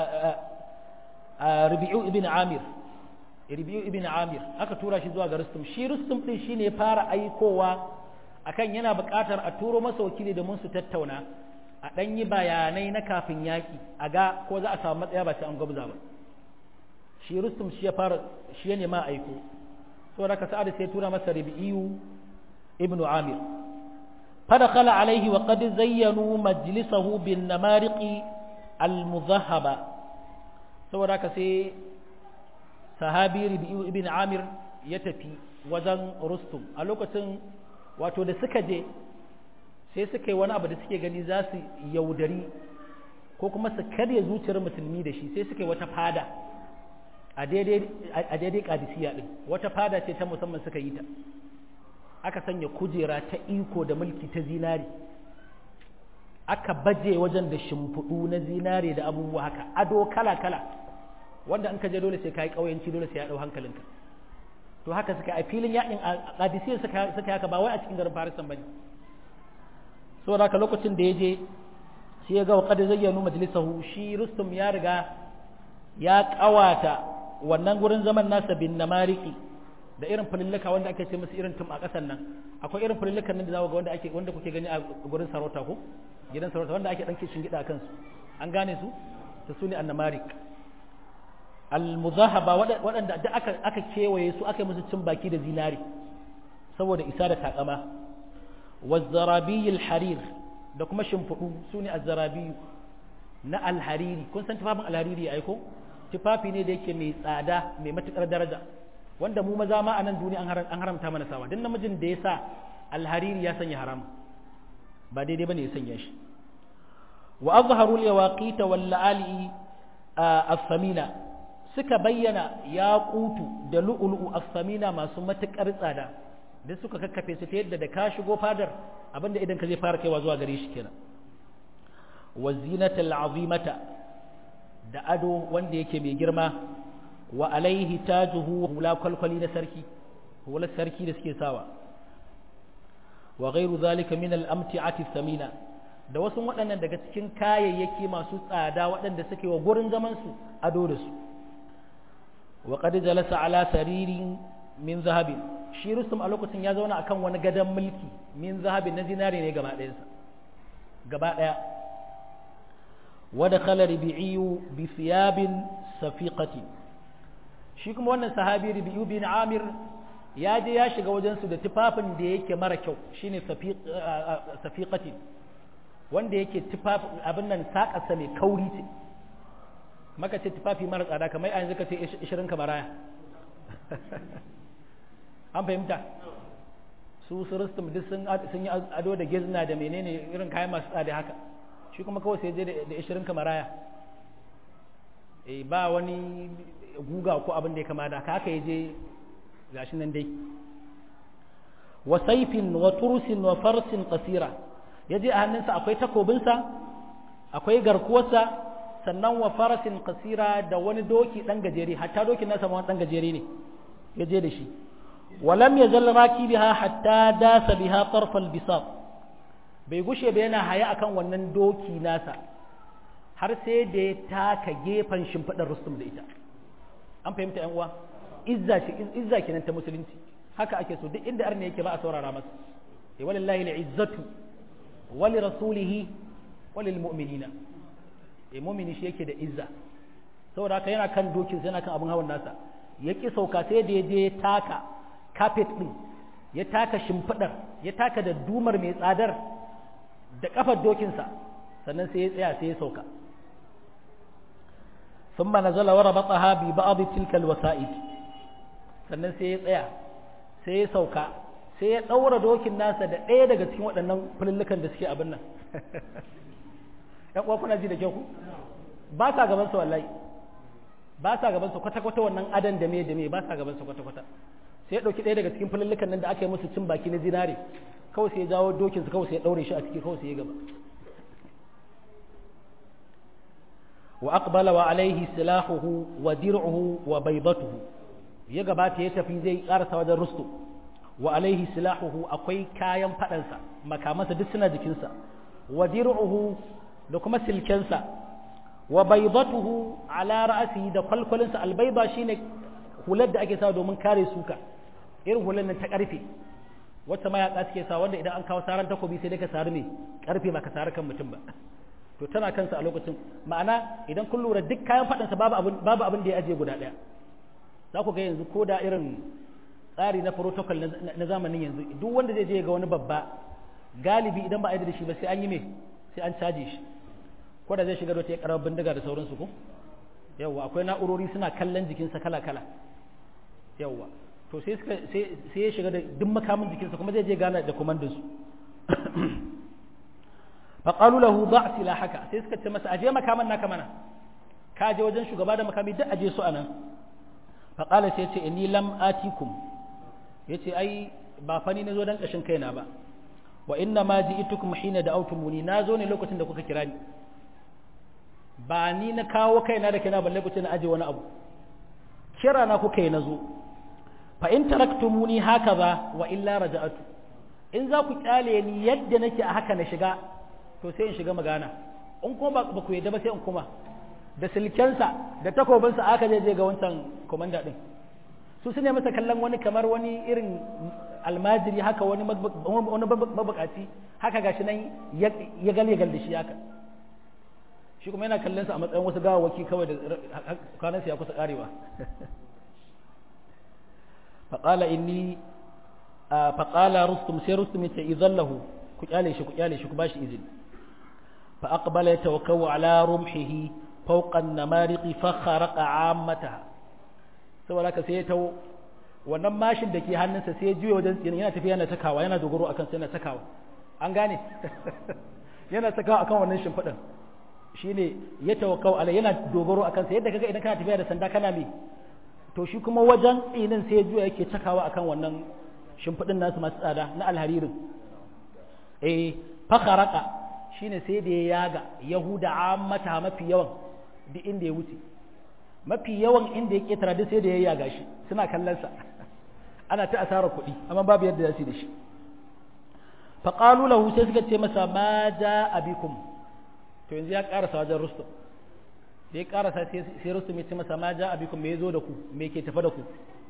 ribi'u ibn amir ribi'u ibn amir aka tura shi zuwa ga rustum shi rustum din shine ya fara aikowa akan yana buƙatar a turo masa wakili domin su tattauna a ɗan yi bayanai na kafin yaƙi a ga ko za a samu matsaya ba sai an gwabza ba shi rustum shi ya fara shi ya nema aiko saboda ka sa'ad sai tura masa rabi'iyu ibn amir فدخل عليه وقد زينوا مجلسه بالنمارق المذهبة saboda ka sai sahabi rabi'u ibn amir ya tafi wajen rustum a lokacin wato da suka je sai suka yi wani abu da suke gani za su yaudari ko kuma su karya zuciyar musulmi da shi sai suka yi wata fada a daidai kadisiya din wata fada ce ta musamman suka yi ta aka sanya kujera ta iko da mulki ta zinari aka baje wajen da shimfiɗu na zinare da abubuwa haka ado kala-kala wanda an ka je dole sai ka yi ƙauyenci dole sai ya ɗau hankalinka to haka suka a filin yakin a qadisiyya suka suka haka ba wai a cikin garin farisan bane saboda haka lokacin da ya je sai ya ga wa qad zayyanu majlisahu shi rustum ya riga ya kawata wannan gurin zaman nasa bin namariki da irin fulillaka wanda ake ce musu irin tum a ƙasan nan akwai irin fulillukan nan da zaku ga wanda ake wanda kuke gani a gurin sarauta ko gidan sarauta wanda ake dan kishin gida kansu an gane su to sune annamarik almuzahaba waɗanda da aka aka kewaye su aka musu cin baki da zinari saboda isa da takama wazzarabi alharir da kuma shimfiɗu sune azzarabi na alhariri kun san tufafin alhariri ai ko tufafi ne da yake mai tsada mai matukar daraja wanda mu maza ma a nan duniya an haramta mana sawa duk namijin da ya sa alhariri ya sanya haram ba daidai bane ya sanya shi wa azharu al-yawaqita wal la'ali as-samina suka bayyana yaqutu da lu'lu'u as-samina masu matukar tsada duk suka kakkafe su ta yadda da ka shigo fadar abinda idan ka zai fara kaiwa zuwa gare shi kenan wa zinatal azimata da ado wanda yake mai girma wa alaihi tajuhu hula kwalkwali na sarki hular sarki da suke sawa wa ghairu zalika min al-amti'ati thamina da wasu waɗannan daga cikin kayayyaki masu tsada waɗanda suke wa gurin zaman su ado da su wa qad jalasa ala saririn min zahabin shi rusum a lokacin ya zauna akan wani gadon mulki min zahabin na zinare ne gaba ɗayansa gaba ɗaya wa dakhala ribi'u bi thiyabin safiqatin shi kuma wannan sahabi Rabi'u bin Amir ya je ya shiga wajen su da tufafin da yake mara kyau shine safiqati wanda yake tufafin abin nan sakarsa mai kauri ce maka ce tufafi mara tsada kamar a yanzu ka ce 20 kamaraya an fahimta su su rustum duk sun yi ado da gizna da menene irin kayan masu tsada haka shi kuma kawai sai je da 20 kamaraya ba wani guga ko abin da ya kama da haka ya je gashi nan dai wa saifin wa turusin wa farsin qasira ya je a hannunsa akwai takobinsa akwai garkuwarsa sannan wa farasin qasira da wani doki dan gajere hatta dokin nasa ma wani dan gajere ne ya je da shi walam yazal rakibiha hatta dasa biha tarf albisat bai gushe ba yana haya akan wannan doki nasa har sai da ya taka gefen shimfiɗar rustum da ita an fahimta yan uwa izza shi izza kenan ta musulunci haka ake so duk inda arne yake ba a saurara masa eh walillahi al'izzatu wa li rasulihi wa lil mu'minina eh mu'mini shi yake da izza saboda haka yana kan dokin sai yana kan abin hawan nasa ya ki sauka sai da ya je ya taka carpet din ya taka shimfidar ya taka da dumar mai tsadar da kafar dokinsa sannan sai ya tsaya sai ya sauka ثم نزل وربطها ببعض تلك الوسائد sannan sai ya tsaya sai ya sauka sai ya ɗaura dokin nasa da ɗaya daga cikin waɗannan fulillukan da suke abin nan ‘yan uwa kuna ji da kyau ku ba sa gaban su wallahi ba sa gaban su kwata-kwata wannan adan da me da me ba sa gaban su kwata-kwata sai ya ɗauki ɗaya daga cikin fulillukan nan da aka yi musu cin baki na zinare kawai sai ya jawo dokinsa kawai sai ya ɗaure shi a ciki kawai sai ya gaba وأقبل وعليه سلاحه ودرعه وبيضته يغبات يتفي زي قارس وجه رستو وعليه سلاحه أقوي كايم فأنسا مكامة دسنا جكنسا ودرعه لكما سلكنسا وبيضته على رأسه دا قل قلنسا البيضة شينك hular da ake sawa domin kare suka irin hular nan ta karfe wacce ma ya suke sa wanda idan an kawo saran takobi sai dai ka sari ne karfe ba ka sari kan mutum ba to tana kansa a lokacin ma'ana idan kun lura duk kayan faɗansa babu abin babu abin da ya ajiye guda ɗaya za ku ga yanzu ko da irin tsari na protocol na zamanin yanzu duk wanda zai je ga wani babba galibi idan ba a yi da shi ba sai an yi me sai an caje shi ko da zai shiga da wata karar bindiga da sauransu ko yawwa akwai na'urori suna kallon jikinsa kala kala yawwa to sai suka sai ya shiga da duk makamin jikinsa kuma zai je gana da komandansu faƙalu lahu ba silahaka sai suka ce masa aje makaman naka mana ka je wajen shugaba da makami duk aje su anan faƙala sai ce inni lam atikum yace ai ba fani na zo dan kashin kaina ba wa inna ma ji'tukum hina da'awtumuni na zo ne lokacin da kuka kira ni ba ni na kawo kaina da kaina balle kuce na aje wani abu kira na kuka yi na zo fa in taraktumuni hakaza wa illa raja'atu in za ku kyale ni yadda nake a haka na shiga to sai in shiga magana in kuma ba ku yadda ba sai in kuma da silkensa da takobinsa aka je ga wancan komanda din su su ne masa kallon wani kamar wani irin almajiri haka wani wani mabukaci haka gashi nan ya gale gal da shi haka shi kuma yana kallon sa a matsayin wasu gawawaki kawai da kwanansa ya kusa karewa faƙala inni faƙala rustum sai rustum ya ce idan lahu ku kyale shi ku kyale shi ku bashi izini fa aqbala yatawakkau ala rumhihi fawqa an-namariqi fa kharaqa 'ammataha saboda haka sai ya tawo wannan mashin da ke hannunsa sai ya juya wajen tsinin yana tafiya yana takawa yana dogaro akan sai yana takawa an gane yana takawa akan wannan shimfiɗin shine ya tawakkau ala yana dogaro akan sa yadda kaga idan kana tafiya da sanda kana me to shi kuma wajen tsinin sai ya juya yake takawa akan wannan shimfiɗin nasu masu tsada na alharirin eh fakharaka shine sai da ya yaga yahuda ammata mafi yawan duk inda ya wuce mafi yawan inda ya ketara duk sai da ya yaga shi suna kallon sa ana ta asarar kuɗi amma babu yadda za su yi da shi faqalu lahu sai suka ce masa ma jaa bikum to yanzu ya karasa wajen rustum da ya karasa sai rustum ya ce masa ma jaa bikum me yazo da ku me ke tafa da ku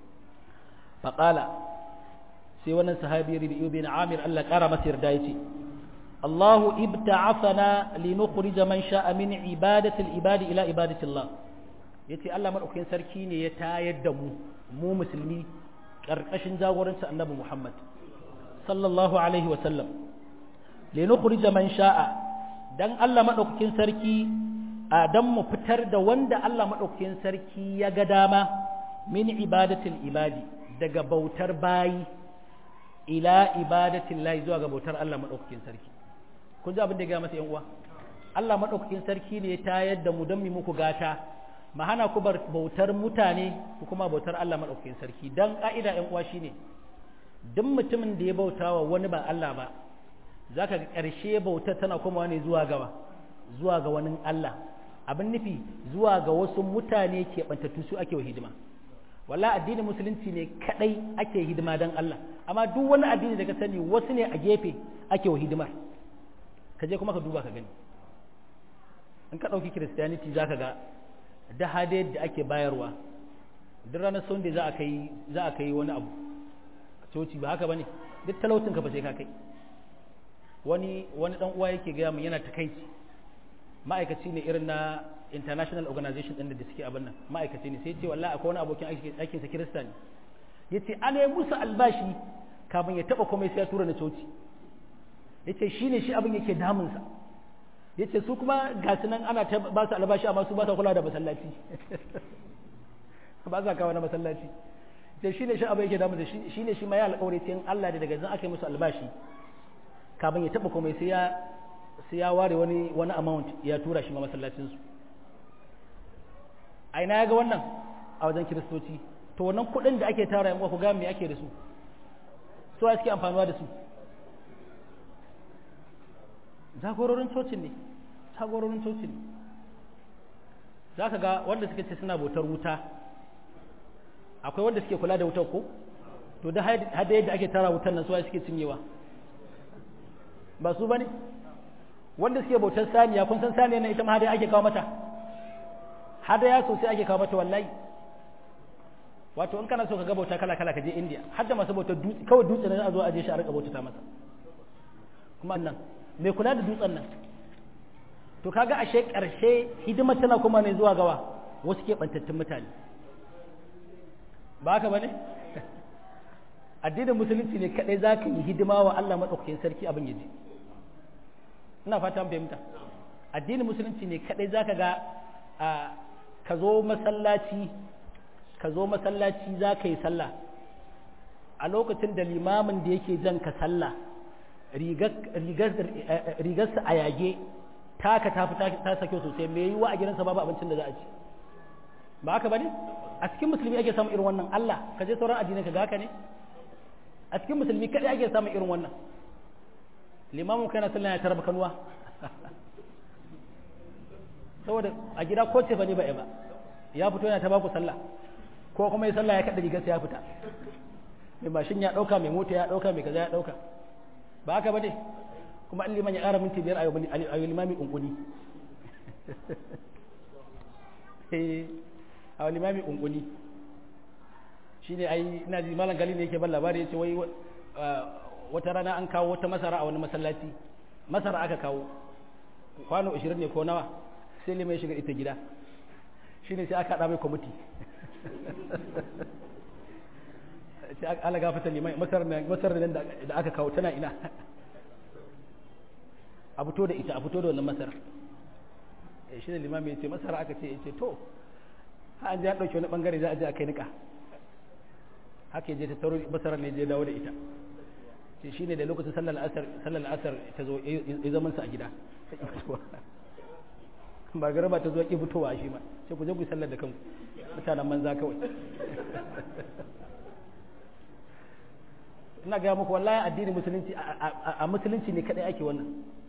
faqala sai wannan sahabi Rabi'u bin Amir Allah kara masa yarda yace Allahu ibta'athana linukhrij man sha'a min ibadati al-ibadi ila ibadati Allah yace Allah madaukakin sarki ne ya tayar da mu mu musulmi karkashin jagorancin Annabi Muhammad sallallahu alaihi wa sallam linukhrij man sha'a dan Allah madaukakin sarki a dan mu fitar da wanda Allah madaukakin sarki ya ga dama min ibadati al-ibadi daga bautar bayi ila ibadatin lahi zuwa ga bautar Allah maɗaukakin sarki kun ji abin da ya masa yan uwa Allah maɗaukakin sarki ne ya tayar da mu don mu muku gata ma hana ku bautar mutane ku kuma bautar Allah maɗaukakin sarki dan ka'ida yan uwa shine duk mutumin da ya bauta wa wani ba Allah ba zaka ga ƙarshe bautar tana komawa ne zuwa gawa zuwa ga wani Allah abin nufi zuwa ga wasu mutane ke bantattu su ake wa hidima walla addinin musulunci ne kadai ake hidima don Allah amma duk wani addini da ka sani wasu ne a gefe ake wa hidimar ka je kuma ka duba ka gani in ka ɗauki kiristiyaniti za ka ga da hade da ake bayarwa duk ranar sunday za a kai za a kai wani abu coci ba haka bane duk talautin ka ba sai ka kai wani wani dan uwa yake gaya min yana takaici ma'aikaci ne irin na international organization ɗin da suke abin nan ma'aikaci ne sai ce wallahi akwai wani abokin aikin sa kirista ne yace ana yi musu albashi kafin ya taba komai sai ya tura na coci yace shine shi abin yake damun sa yace su kuma ga su nan ana ta ba su albashi amma su ba sa kula da masallaci ba sa kawo na masallaci yace shine shi abin yake damun sa shine shi ma ya alƙawari sai Allah da daga zan aka yi musu albashi kafin ya taba komai sai ya sai ya ware wani wani amount ya tura shi ma masallacinsu a ina ya ga wannan a wajen kiristoci to wannan kuɗin da ake tara yankuwa ku ga me ake da su so suke amfanuwa da su jagororin cocin ne jagororin cocin ne za ka ga wanda suka ce suna bautar wuta akwai wanda suke kula da wutar ko to da hada yadda ake tara wutar nan su suke cinyewa ba su ba ne wanda suke bautar saniya kun san saniya na ita ma hada ake kawo mata hada ya sosai ake kawo mata wallahi wato in kana so ka ga bauta kala kala ka je India har da masu bautar dutse kawai dutse ne a zo a je shi a rika bautata masa kuma nan mai kula da dutsen nan to kaga ashe karshe hidimar tana kuma ne zuwa gawa wasu ke bantattun mutane ba haka bane addinin musulunci ne kadai zaka yi hidima wa Allah madaukakin sarki abin yaji ina fata an fahimta addinin musulunci ne kadai zaka ga ka zo masallaci ka zo masallaci za ka yi sallah a lokacin da limamin da yake jan ka sallah rigarsa a yage taka ta fi ta sake sosai mai yiwa a gidansa babu abincin da za a ci ba haka ba ne a cikin musulmi ake samun irin wannan Allah ka je sauran addinai ka ga haka ne a cikin musulmi kadai ake samun irin wannan limamin kana sallah ya tarba kanuwa saboda a gida ko ce ba ne ba ba ya fito yana ta baku sallah ko kuma ya sallah ya kada rigarsa ya fita mai mashin ya ɗauka mai mota ya ɗauka mai kaza ya ɗauka ba haka ba dai kuma an liman ya ƙara minti biyar a yi limami ƙunƙuni a limami ƙunƙuni shi ne ai ina ji malam gali ne yake ban labari ya ce wai wata rana an kawo wata masara a wani masallaci masara aka kawo kwano 20 ne ko nawa sai limai shiga ita gida shi ne sai aka haɗa mai kwamiti sai ala gafata limai masarar nan da aka kawo tana ina a fito da ita a fito da wannan masarar shi ne limami ya ce masara aka ce ya ce to an ji an ɗauki wani ɓangare za a je a kai niƙa haka ya je ta taro masarar ne je dawo da ita ce shi ne da lokacin sallar asar ta zo ya zamansa a gida ba garaba ta zo ki fitowa shi ma sai ku je ku sallar da kanku mutanen manza kawai ina ga muku wallahi addini musulunci a musulunci ne kadai ake wannan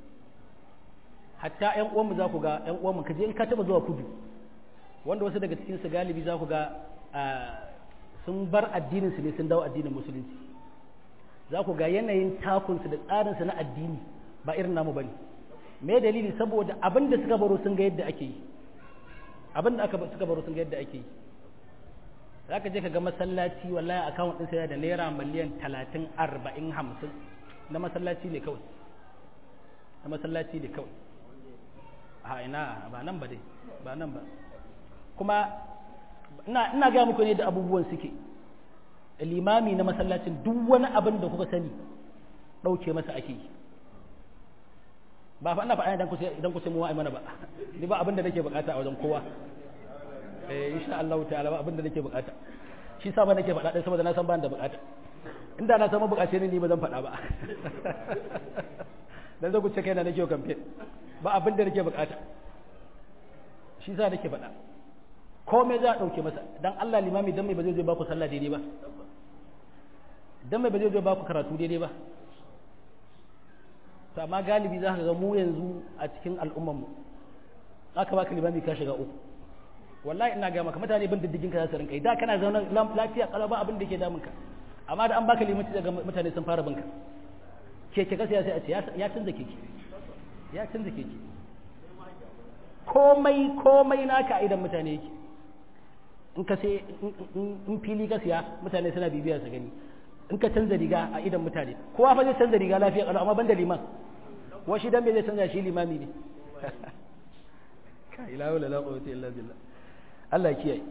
hatta ƴan uwanmu za ku ga ƴan uwanmu ka je in ka taba zuwa kudu wanda wasu daga cikin su galibi za ku ga sun bar addinin su ne sun dawo addinin musulunci za ku ga yanayin takunsu da tsarinsu na addini ba irin namu bane me dalili saboda abin da suka baro sun ga yadda ake yi abin da aka suka baro sun ga yadda ake yi za ka je ka ga masallaci wallahi akawun ɗin sai da naira miliyan talatin arba'in hamsin na masallaci ne kawai na masallaci ne kawai a ina ba nan ba dai ba nan ba kuma ina ina ga muku ne da abubuwan suke limami na masallacin duk wani abin da kuka sani ɗauke masa ake yi ba fa ina faɗa idan ku idan ku sai mu wa'i mana ba ni ba abin da nake bukata a wajen kowa eh insha Allah ta'ala ba abin da nake bukata shi sa ba nake faɗa dai saboda na san ba da bukata inda na san mu bukace ni ba zan faɗa ba dan zai ku ce kai na nake campaign ba abin da nake bukata shi sa nake faɗa komai za a ɗauke masa dan Allah limami dan mai ba zai zo ba ku sallah daidai ba dan mai ba zai zo ba ku karatu daidai ba to amma galibi za ka ga mu yanzu a cikin al'ummarmu aka baka limami ka shiga uku wallahi ina ga maka mutane bin diddigin ka za su rinka da kana zaune lafiya kalau ba abin da ke damun ka amma da an baka limanci daga mutane sun fara binka keke kasa sai a ce ya canza keke ya canza keke komai komai naka idan mutane yake in ka sai in fili ka siya mutane suna bibiya su gani in ka canza riga a idan mutane kowa fa zai canza riga lafiya kalau amma ban da liman wa shi dan me zai canza shi limami ne ka ila wala la quwwata illa billah Allah ya kiyaye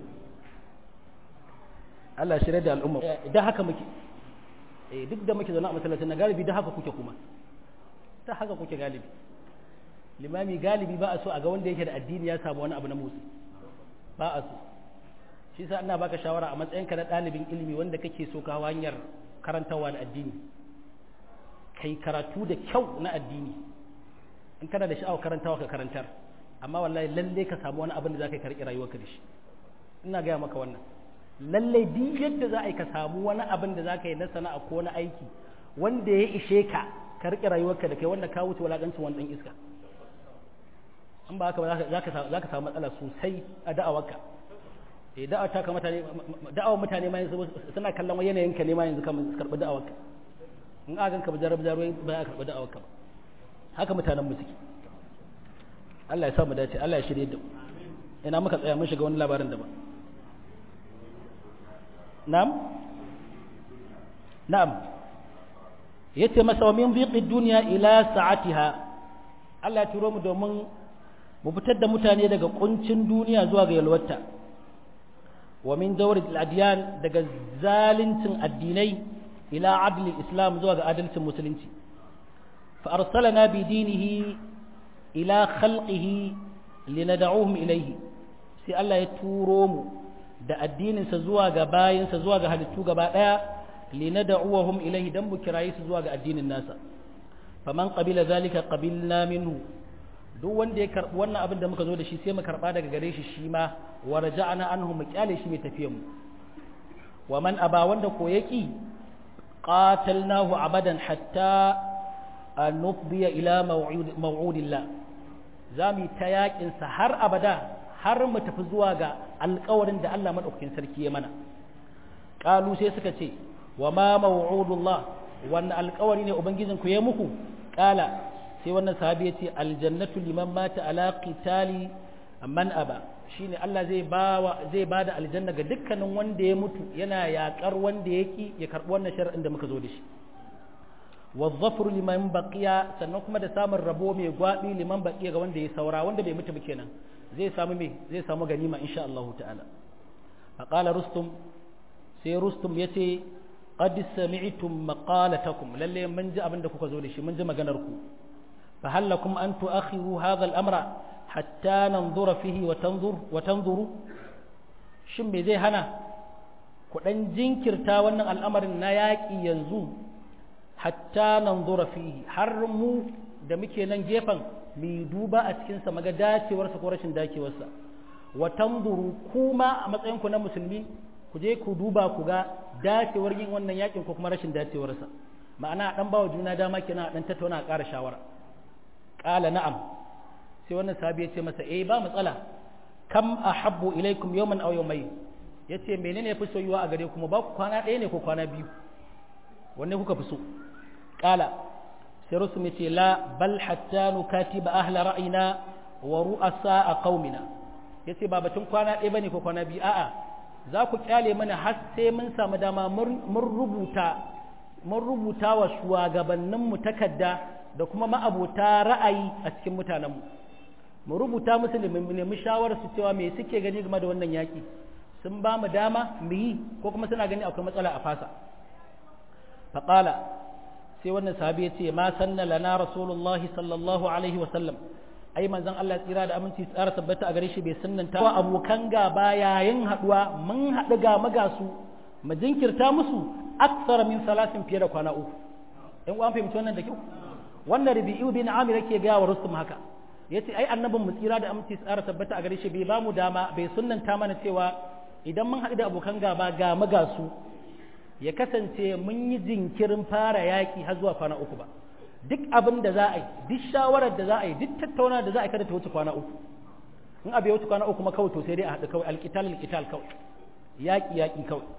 Allah shirye da al'umma idan haka muke eh duk da muke zaune a masallacin na galibi da haka kuke kuma ta haka kuke galibi limami galibi ba a so a ga wanda yake da addini ya samu wani abu na motsi ba a so shi sa ina baka shawara a matsayinka na ɗalibin ilimi wanda kake so ka hanyar karantarwa da addini kai karatu da kyau na addini in kana da sha'awar karantawa ka karantar amma wallahi lalle ka samu wani abin da za ka karɓi rayuwarka da shi ina gaya maka wannan lalle duk yadda za a yi ka samu wani abin da za ka yi na sana'a ko na aiki wanda ya ishe ka ka riƙe rayuwarka da kai wanda ka wuce wulaƙancin wani ɗan iska in ba haka ba za ka samu matsala sosai a da'awarka eh da'awar ta mutane da'awar mutane ma yanzu suna kallon yanayin ka ne ma yanzu kamar su karɓi da'awarka in a ganka ba jarab jarwai ba ya karɓi da'awarka ba haka mutanen mu suke Allah ya sa mu dace Allah ya shirye da mu ina muka tsaya mun shiga wani labarin daban na'am na'am yace masa wa min dhiqi dunya ila sa'atiha Allah ya turo mu domin mu fitar da mutane daga kuncin duniya zuwa ga yalwata wa min dawri al-adyan daga zalincin addinai ila adli islam zuwa ga adalcin musulunci fa arsalana bi dinihi ila khalqihi linad'uhum ilayhi sai Allah ya turo mu da addininsa zuwa ga bayinsa zuwa ga halittu gaba daya linad'uhum ilayhi dan mu kirayi su zuwa ga addinin nasa faman qabila zalika qabilna minhu duk wanda ya karbi wannan abin da muka zo da shi sai mu karba daga gare shi shi ma wa raja'na anhu mu kyale shi mai tafiyan mu wa man aba wanda ko yaki qatalnahu abadan hatta an nufdiya ila maw'udillah zamu ta yakin sa har abada har mu tafi zuwa ga alƙawarin da Allah madaukakin sarki ya mana qalu sai suka ce wa ma maw'udullah wannan alƙawari ne ubangijin ku ya muku kala sai wannan sahabi ya ce aljannatu liman mata ala qitali man aba shine Allah zai bawa zai bada aljanna ga dukkanin wanda ya mutu yana yakar wanda yaki ya karbi wannan shar'in da muka zo da shi wazzafru liman baqiya sannan kuma da samun rabo mai gwabi liman baqiya ga wanda ya saura wanda bai mutu ba kenan zai samu me zai samu ganima insha Allah ta'ala faqala rustum sai rustum yace qad sami'tum maqalatakum lalle mun ji abin da kuka zo da shi mun ji maganar ku fa hal lakum an tu'akhiru hadha al-amra hatta nanzura fihi wa tanzur wa tanzuru shin me zai hana ku dan jinkirta wannan al'amarin na yaƙi yanzu hatta nanzura fihi har mu da muke nan gefen mu duba a cikin sa maga dacewarsa ko rashin dacewarsa wa tanzuru kuma a matsayin ku na musulmi ku je ku duba ku ga dacewar yin wannan yakin ko kuma rashin dacewarsa ma'ana dan bawa juna dama kenan dan tattauna a ƙara shawara qala na'am sai wannan sahabi ya ce masa eh ba matsala kam ahabbu ilaikum yawman aw yawmayn yace menene yafi soyuwa a gare ku ba ku kwana ɗaya ne ko kwana biyu wanne kuka fi so qala sai rusum yace la bal hatta nukatiba ahla ra'ina wa ru'asa qaumina yace ba batun kwana ɗaya bane ko kwana biyu a'a za ku kyale mana har sai mun samu dama mun rubuta mun rubuta wa shugabanninmu takarda da kuma ma'abota ra'ayi a cikin mutanenmu mu rubuta musu da mu nemi shawarar su cewa me suke gani game da wannan yaki sun ba mu dama mu yi ko kuma suna gani akwai matsala a fasa faqala sai wannan sahabi ya ce ma sanna lana rasulullahi sallallahu alaihi wa sallam ai manzon Allah tsira da aminci tsara tabbata a gare shi bai sunnanta wa abokan gaba yayin haduwa mun haɗu ga magasu mu jinkirta musu aksara min salasin fiye da kwana uku in an fahimci wannan da kyau wannan rabi'u bin amir yake ga wa rustum haka yace ai annabin mu tsira da aminci tsara tabbata a gare shi bai bamu dama bai sunnanta mana cewa idan mun haɗu da abokan gaba ga magasu ya kasance mun yi jinkirin fara yaki har zuwa kwana uku ba duk abin da za a yi duk shawarar da za a yi duk tattauna da za a yi kada ta wuce kwana uku in abu ya wuce kwana uku kuma kawai to sai dai a haɗu kawai alƙital alƙital kawai yaƙi yaƙi kawai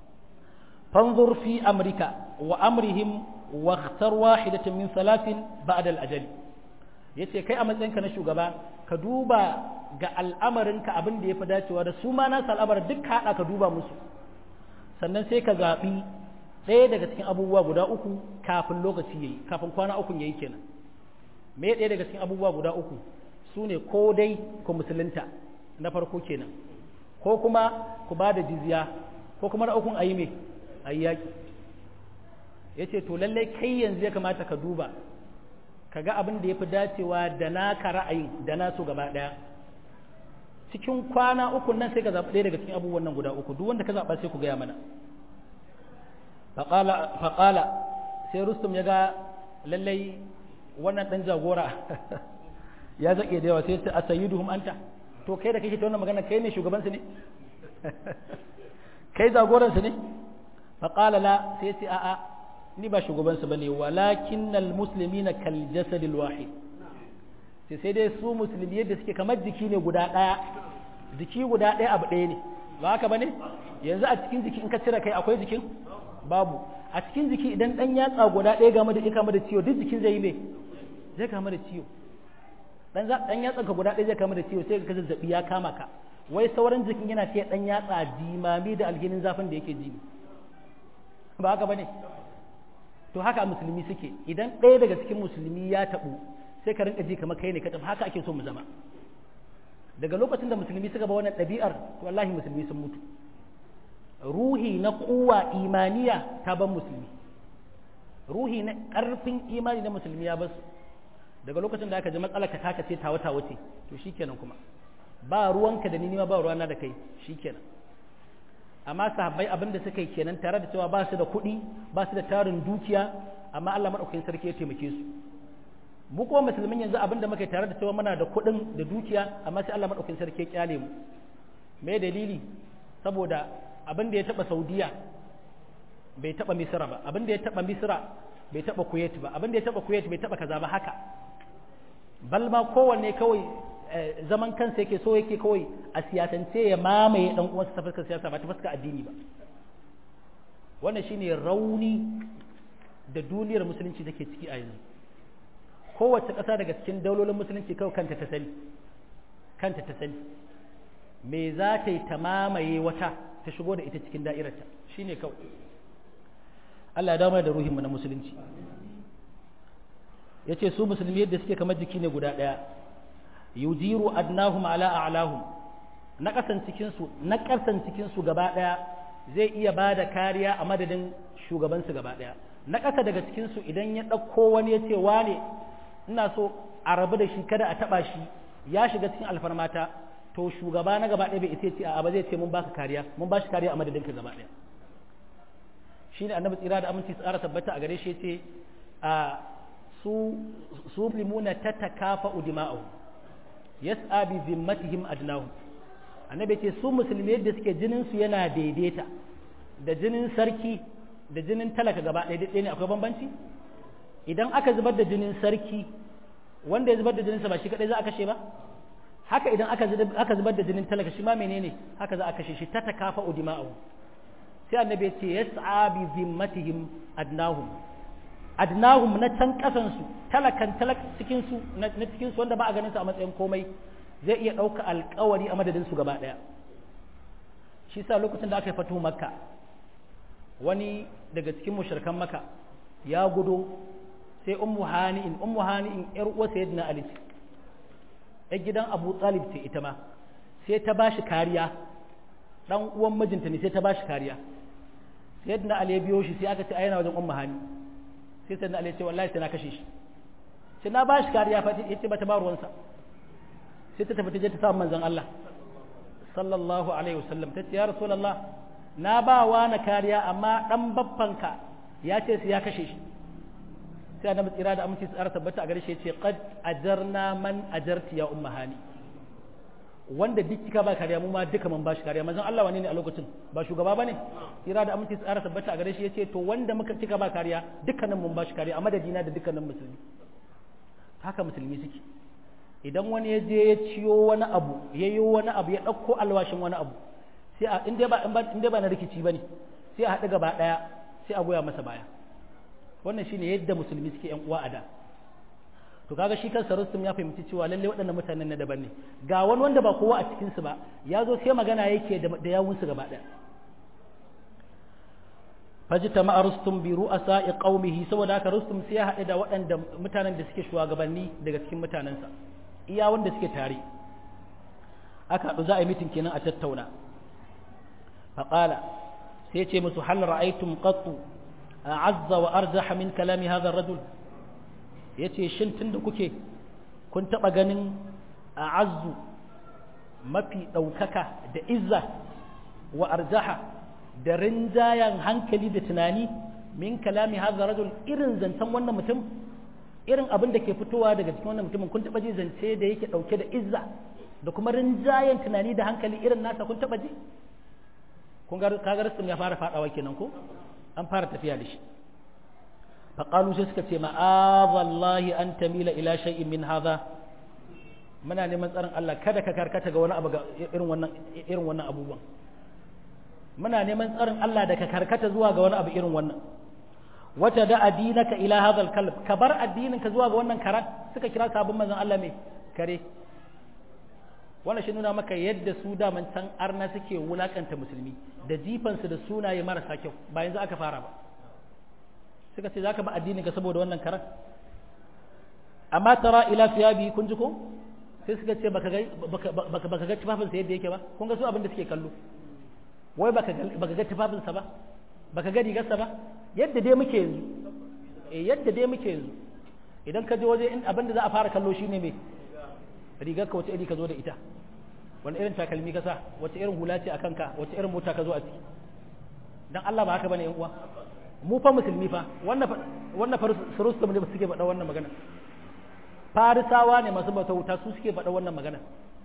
fanzur fi amrika wa amrihim wa ikhtar wahidatan min salasin ba'da al-ajal yace kai a matsayinka na shugaba ka duba ga al'amarinka abin da yafi dacewa da su ma nasu al'amarin duk ka haɗa ka duba musu sannan sai ka zaɓi ɗaya daga cikin abubuwa guda uku kafin lokaci yayi kafin kwana uku yayi kenan me ɗaya daga cikin abubuwa guda uku su ne ko dai ku musulunta na farko kenan ko kuma ku ba da jizya ko kuma na ukun ayi me ayi yaki yace to lallai kai yanzu ya kamata ka duba ka ga abin da ya fi dacewa da naka ra'ayi da nasu gaba ɗaya cikin kwana uku nan sai ka zaɓi ɗaya daga cikin abubuwan nan guda uku duk wanda ka zaɓa sai ku gaya mana faƙala sai rustum ya ga lallai wannan ɗan jagora ya zaƙe da yawa sai ce a sayi duhum anta to kai da kake ta wannan magana kai ne shugabansu ne kai jagoransu ne faƙala la sai ce a'a ni ba shugabansu ba ne walakin musulmi na kal jasadil wahid sai sai dai su musulmi yadda suke kamar jiki ne guda ɗaya jiki guda ɗaya abu ɗaya ne ba haka ba ne yanzu a cikin jiki in ka cire kai akwai jikin babu a cikin jiki idan ɗan yatsa guda ɗaya game da kama da ciwo duk jikin zai yi mai zai kama da ciwo ɗan yatsa ka guda ɗaya zai kama da ciwo sai ka zazzaɓi ya kama ka wai sauran jikin yana ce ɗan yatsa jimami da alhinin zafin da yake ji ba haka ba ne to haka musulmi suke idan ɗaya daga cikin musulmi ya taɓu sai ka rinka ji kamar kai ne ka tafi haka ake so mu zama daga lokacin da musulmi suka ba wannan ɗabi'ar to wallahi musulmi sun mutu ruhi na kuwa imaniya ta ban musulmi ruhi na ƙarfin imani na musulmi ya basu daga lokacin da aka ji matsalar ka taka ce tawa tawa ce to shikenan kuma ba ruwanka da ni ma ba ruwana da kai shikenan amma sahabbai abin da suka yi kenan tare da cewa ba su da kuɗi ba su da tarin dukiya amma Allah madaukakin sarki ya taimake su mu kuma musulmin yanzu abin da muka yi tare da cewa muna da kuɗin da dukiya amma sai Allah madaukakin sarki ya kyale mu me dalili saboda abin da ya taba Saudiya bai taba Misra ba abin da ya taba Misra bai taba Kuwait ba abin da ya taba Kuwait bai taba kaza ba haka bal ma kowanne kawai zaman kansa yake so yake kawai a siyasance ya mamaye dan uwansa ta fuskar siyasa ba ta fuskar addini ba wannan shine rauni da duniyar musulunci take ciki a yanzu kowace ƙasa daga cikin daulolin musulunci kawai kanta ta sani kanta ta sani me za ta yi ta mamaye wata ta shigo da ita cikin da'irarta shine kawai Allah ya dawo da ruhinmu na musulunci ya ce su musulmi yadda suke kamar jiki ne guda ɗaya yujiru adnahum ala a'lahum na ƙasan cikinsu na ƙasan cikinsu gaba ɗaya zai iya ba da kariya a madadin shugabansu gaba ɗaya na ƙasa daga cikinsu idan ya ɗauko wani ya ce wane ina so a rabu da shi kada a taɓa shi ya shiga cikin alfarmata to shugaba na gaba ɗaya bai isa ce a ba zai ce mun baka kariya mun ba shi kariya a madadin ka gaba ɗaya shine annabi tsira da aminci tsara tabbata a gare shi ce a su su limuna tatakafa udima'u yas'a bi zimmatihim adnahum annabi ce su musulmi yadda suke jinin su yana daidaita da jinin sarki da jinin talaka gaba ɗaya ɗaya ne akwai bambanci idan aka zubar da jinin sarki wanda ya zubar da jininsa ba shi kadai za a kashe ba haka idan aka zubar da jinin talaka shi ma menene haka za a kashe shi ta takafa udima'u sai annabi ya ce yas'a bi zimmatihim adnahum adnahum na can kasan su talakan talak cikin su na cikin su wanda ba a ganin su a matsayin komai zai iya ɗauka alkawari a madadin su gaba ɗaya shi sa lokacin da aka yi fatu makka wani daga cikin mushrikan makka ya gudo sai ummu hani'in ummu hani'in yar uwa sayyidina ali ce yar gidan abu talib ce ita ma sai ta bashi kariya dan uwan mijinta ne sai ta bashi kariya sayyidina ali ya biyo shi sai aka ce a yana wajen ummu hani sai sayyidina ali ya ce wallahi sai na kashe shi sai na bashi kariya fa yace bata ba ruwansa sai ta tafi ta je ta samu manzon Allah sallallahu alaihi wasallam ta ce ya rasulullah na ba wa na kariya amma dan babbanka ya ce sai ya kashe shi sai annabi tsira da aminci tsara tabbata a gare shi yace qad ajarna man ajarti ya umma hani wanda duk kika ba kariya mu ma duka mun bashi kariya manzon Allah wane ne a lokacin ba shugaba bane tsira da aminci tsara tabbata a gare shi yace to wanda muka kika ba kariya dukkanin mun bashi kariya a madadina da dukkanin musulmi haka musulmi suke idan wani ya je ya ciyo wani abu ya yi wani abu ya ɗauko alwashin wani abu sai a inda ba inda ba na rikici bane sai a haɗu gaba ɗaya sai a goya masa baya wannan shine yadda musulmi suke yan uwa a da to kaga shi kansa Rustum ya fahimci cewa lalle waɗannan mutanen na daban ne ga wani wanda ba kowa a cikin su ba ya zo sai magana yake da yawun su gaba ɗaya fajtama Rustum bi ru'asa'i qaumihi saboda haka Rustum sai ya haɗu da waɗanda mutanen da suke shugabanni daga cikin mutanensa iya wanda suke tare aka haɗu za a yi mitin kenan a tattauna faƙala sai ce musu hal ra'aytum qattu a'azza wa arjaha min kalami hadha ar-rajul yace shin tunda kuke kun taba ganin a'azzu mafi daukaka da izza wa arjaha da rinjayan hankali da tunani min kalami hadha ar-rajul irin zantan wannan mutum irin abin da ke fitowa daga cikin wannan mutumin kun taba ji zance da yake dauke da izza da kuma rinjayen tunani da hankali irin nasa kun taba ji kun ga kaga ya fara fadawa kenan ko an fara tafiya da shi faƙalu sai suka ce ma'azallahi an tamila ila shay'in min hadha muna neman tsarin Allah kada ka karkata ga wani abu ga irin wannan irin wannan abubuwan muna neman tsarin Allah da ka karkata zuwa ga wani abu irin wannan wata da adinaka ila hadha kalb ka bar addinin ka zuwa ga wannan karan suka kira sabon manzon Allah mai kare wannan shi nuna maka yadda su daman can arna suke wulakanta musulmi da jifansu da sunaye marasa kyau ba yanzu aka fara ba suka ce zaka ba addinin ka saboda wannan karan amma tara ila siyabi kun ji ko sai suka ce baka ga baka baka ga tufafin sa yadda yake ba kun ga su abin da suke kallo wai baka ga baka ga tufafin sa ba baka ga rigarsa ba yadda dai muke yanzu eh yadda dai muke yanzu idan ka je waje in abin da za a fara kallo shine me rigar ka wace iri ka zo da ita wani irin takalmi ka sa wace irin hula ce a kanka wace irin mota ka zo a ciki dan Allah ba haka bane yan uwa mu fa musulmi fa wannan wannan farustum ne suke faɗa wannan magana farisawa ne masu bauta wuta su suke faɗa wannan magana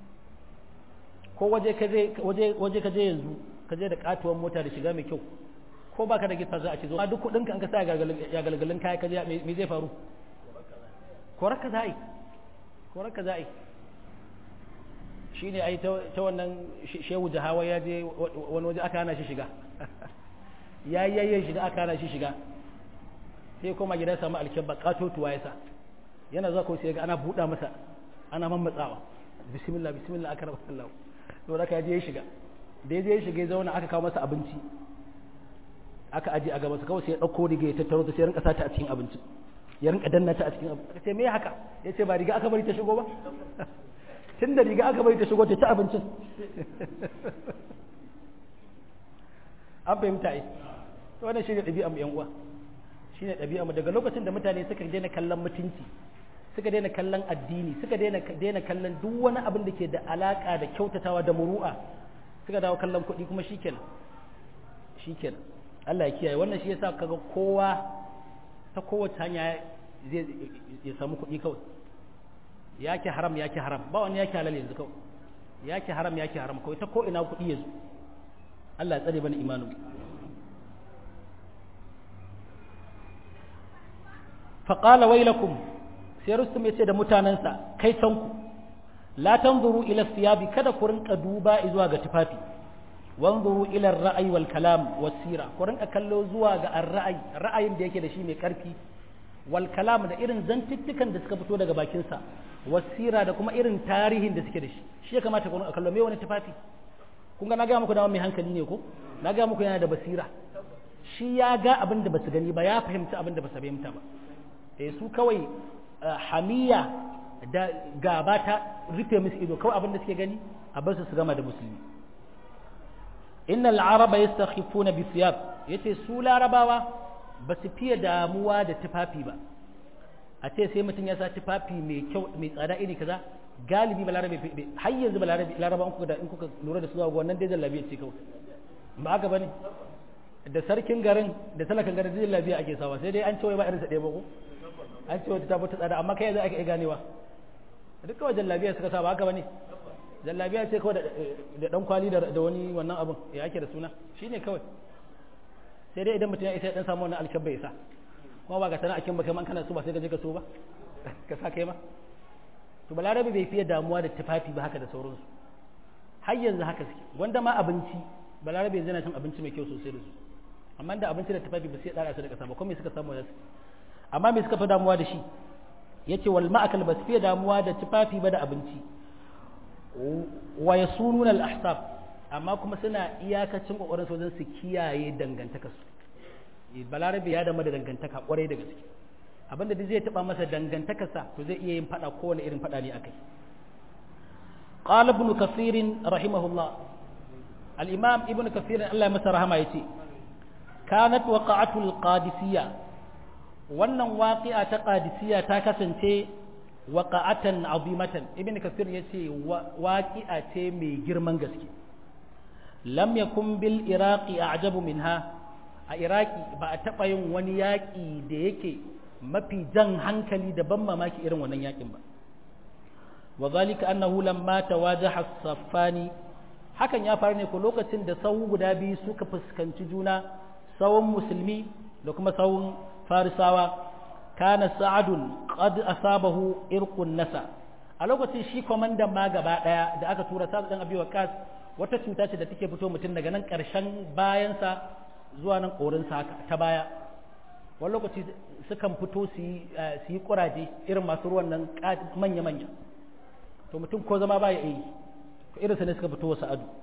ko waje ka je waje waje ka je yanzu ka je da katuwar mota da shiga mai kyau ko baka da gita za a ce zo duk kudin ka an ka sa ya galgalin kaya ka je me zai faru koraka za a yi koraka za a yi shi ne ai ta wannan shehu jahawa ya je wani waje aka hana shi shiga ya yi yayin shiga aka hana shi shiga sai koma gida samu alkyabba katotuwa ya sa yana zuwa ko sai ga ana buɗa masa ana mammatsawa bismillah bismillah aka rabu Allah to da ka je ya shiga da ya je ya shiga ya zauna aka kawo masa abinci aka aje a gaba kawai sai ya dauko riga ya tattaro ta sai rinka sata a cikin abinci ya rinka danna ta a cikin abinci sai me haka yace ba riga aka bari ta shigo ba tun da riga aka bari ta shigo ta ci abincin an fahimta ai to wannan shine ɗabi'a mu yan uwa shine ɗabi'a mu daga lokacin da mutane suka daina kallon mutunci suka daina kallon addini suka daina daina kallon duk wani abin da ke da alaka da kyautatawa da muru'a suka dawo kallon kuɗi kuma shikenan shikenan Allah ya kiyaye wannan shi yasa kaga kowa ta kowace hanya zai ya samu kuɗi kawai yake haram yake haram ba wani yake halal yanzu kawai yake haram yake haram kawai ta ko ina kuɗi yanzu Allah ya tsare bani imanin faƙala wailakum sai rustum ya ce da mutanensa kai tanku la tanzuru ila siyabi kada ku rinka duba zuwa ga tufafi wanzuru ila ra'ayi wal kalam wasira ku rinka kallo zuwa ga ra'ayi ra'ayin da yake da shi mai karfi wal kalam da irin zantuttukan da suka fito daga bakinsa wasira da kuma irin tarihin da suke da shi shi ya kamata ku rinka kallo me wani tufafi kun ga na ga muku da mai hankali ne ko na ga muku yana da basira shi ya ga abin da basu gani ba ya fahimci abin da basu fahimta ba eh su kawai hamiya da gaba ta rufe musu ido kawai abin da suke gani a bar su su gama da musulmi innal araba yastakhifuna bi thiyab yace su larabawa ba su fiye damuwa da tufafi ba a ce sai mutum ya sa tufafi mai kyau mai tsada iri kaza galibi balarabe har yanzu balarabe laraba in kuka da in kuka lura da su zuwa wannan dai jallabiya ce kawai ba haka bane da sarkin garin da talakan garin dai jallabiya ake sawa sai dai an ce wai ba irin sa ɗaya ba ko an ce wata ta ta tsada amma kai yanzu ake iya ganewa duk kawai jallabiya suka sa ba haka bane jallabiya ce kawai da dan kwali da wani wannan abun ya ake da suna shine kawai sai dai idan mutum ya isa ya dan samu wannan alkabba ya sa kuma ba ga tana akin ba kai man kana so ba sai ka je ka so ba ka sa kai ma to balarabe bai fiye damuwa da tufafi ba haka da sauransu har yanzu haka suke wanda ma abinci balarabe yanzu yana cin abinci mai kyau sosai da su amma da abinci da tufafi ba sai dara su da kasa ba kuma me suka samu da su amma me suka fi damuwa da shi yace wal ma'akal ba su fiye damuwa da tufafi ba da abinci wa yasununa al ahsab amma kuma suna iyakacin kokarin su wajen su kiyaye dangantaka su balarabe ya dama da dangantaka kwarai da gaske abinda da zai taba masa dangantakarsa to zai iya yin fada kowane irin fada ne akai qala ibn kathir rahimahullah al-imam ibn kathir Allah ya masa rahama yace kanat waqa'atu al-qadisiyya wannan waqi'a ta qadisiyya ta kasance waqa'atan azimatan ibn kathir yace waqi'a ce mai girman gaske lam yakun bil iraqi a'jabu minha a iraki ba a taba yin wani yaki da yake mafi jan hankali da ban mamaki irin wannan yakin ba wa zalika annahu lamma tawajaha as-saffani hakan ya faru ne ko lokacin da sawu guda biyu suka fuskanci juna sawun musulmi da kuma sawun farisawa kana sa'adun qad asabahu irqun nasa a lokacin shi komandan ma gaba daya da aka tura sa'ad dan abi waqas wata cuta ce da take fito mutum daga nan karshen bayansa zuwa nan korinsa haka ta baya wani lokaci sukan fito su yi kuraje irin masu ruwan nan manya-manya to mutum ko zama baya yi ko irin sa ne suka fito wasu adu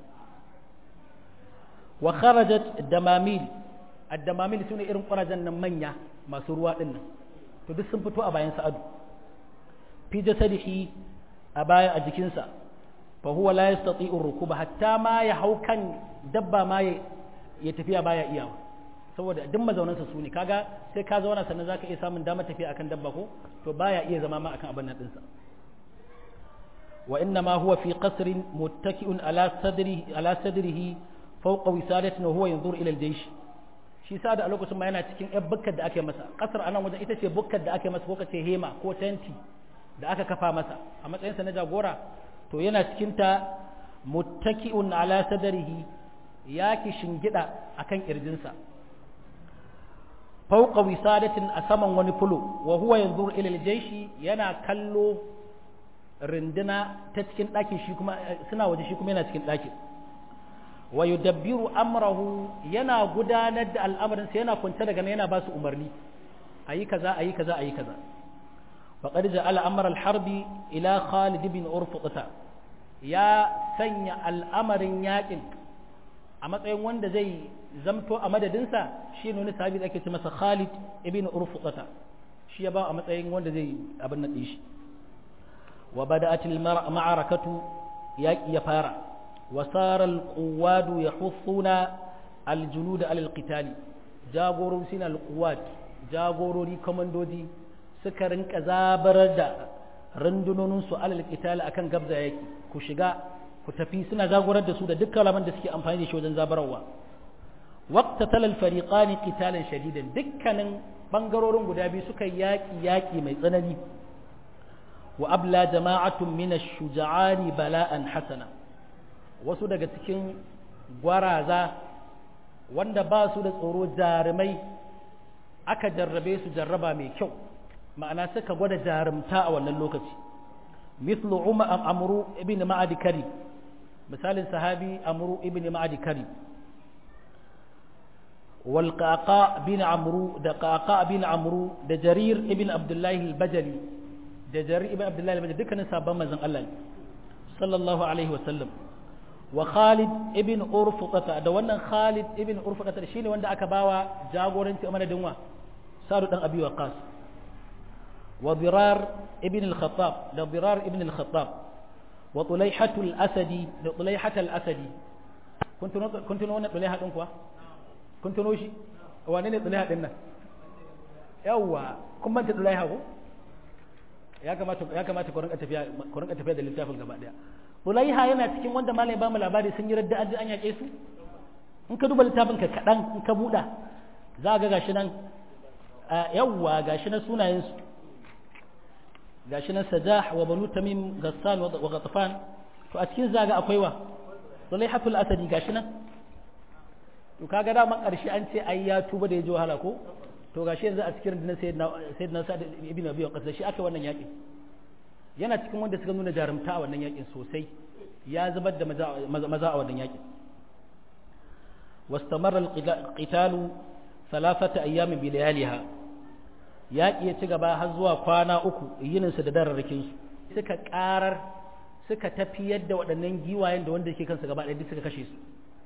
wa kharajat damamil ad-damamil sune irin kurajen nan manya masu ruwa din nan to duk sun fito a bayan sa adu fi jasadihi a baya a jikinsa fa huwa la yastati'u rukuba hatta ma ya haukan dabba ma ya tafiya baya iyawa saboda duk mazaunansa su ne kaga sai ka zauna sannan zaka iya samun damar tafiya akan dabba ko to baya iya zama ma akan abin nan dinsa wa inna ma huwa fi qasrin muttaki'un ala sadrihi ala sadrihi fawqa wisadatin wa huwa yanzur ila al-jaysh shi sa da a lokacin ma yana cikin yan bukkar da ake masa kasar anan wajen ita ce bukkar da ake masa ko kace hema ko tenti da aka kafa masa a matsayinsa na jagora to yana cikin ta muttaki'un ala sadrihi ya ki shingida akan kirjinsa fauqa wisadatin a saman wani fulo wa huwa yanzuru ila aljayshi yana kallo rinduna ta cikin ɗakin shi kuma suna waje shi kuma yana cikin ɗakin wa yudabbiru amrahu yana gudanar da al'amarinsa yana kwance daga nan yana ba su umarni ayi kaza ayi kaza ayi kaza faqad ja'ala amr al-harbi ila Khalid bin Urfuqata ya sanya al'amarin yakin a matsayin wanda zai zamto a madadinsa shi ne wani sahabi da ake ce masa Khalid ibn Urfuqata shi ya ba a matsayin wanda zai abin nan shi wa bada'atil ma'arakatu yaqi ya fara wa sara al-quwad yahussuna al-julud ala al-qital jagorori sina al-quwad jagorori komandoji suka rinka zabarar da rundunonin su ala al-qital akan gabza yaki ku shiga ku tafi suna jagorar da su da dukkan laman da suke amfani da shi wajen zabararwa waqta talal fariqani qitalan shadidan dukkanin bangarorin guda biyu suka yaki yaki mai tsanani wa abla jama'atun min ash-shuja'ani bala'an hasana wasu daga cikin gwaraza wanda ba su da tsoro jarumai aka jarrabe su jarraba mai kyau ma'ana suka gwada jarumta a wannan lokaci مثل عمرو ابن معد كريم مثال صحابي عمرو ابن معد كريم والقعقاع بن عمرو ده قعقاع بن عمرو ده جرير ابن عبد الله البجلي ده جرير ابن عبد الله البجلي دكان صحابان manzon Allah sallallahu alaihi wasallam wa Khalid ibn Urfuqata da wannan Khalid ibn Urfuqata shine wanda aka bawa jagoranci a madadin wa Sa'd dan Abi Waqqas وضرار ابن الخطاب ده ضرار ابن الخطاب وطليحة الأسدي ده طليحة الأسدي كنت نو... كنت نو طليحة دنكوا كنت نوشي وانين طليحة دنا يوا كم انت طليحة هو ya kamata ya kamata ku rinka tafiya ku rinka tafiya da littafin gaba daya Ulaiha yana cikin wanda malai ba mu labari sun yi radda an an yake su in ka duba littafin ka kadan in ka buda za ga gashi nan yawwa gashi na sunayen su gashi nan sajah wa banu tamim gassan wa ghatafan to a cikin zaga akwai wa sulaihatul asadi gashi nan to kaga da man karshe an ce ai ya tuba da ya ji wahala ko to gashi yanzu a cikin dinan sayyidina sayyidina sa'd ibn abi waqas shi aka wannan yakin yana cikin wanda suka nuna jarumta a wannan yakin sosai ya zubar da maza a wannan yakin واستمر القتال ثلاثة أيام بلياليها yaƙi ya ci gaba har zuwa kwana uku yininsu da dararrakinsu suka ƙarar suka tafiyar da waɗannan giwayen da wanda ke kansu gaba ɗaya suka kashe su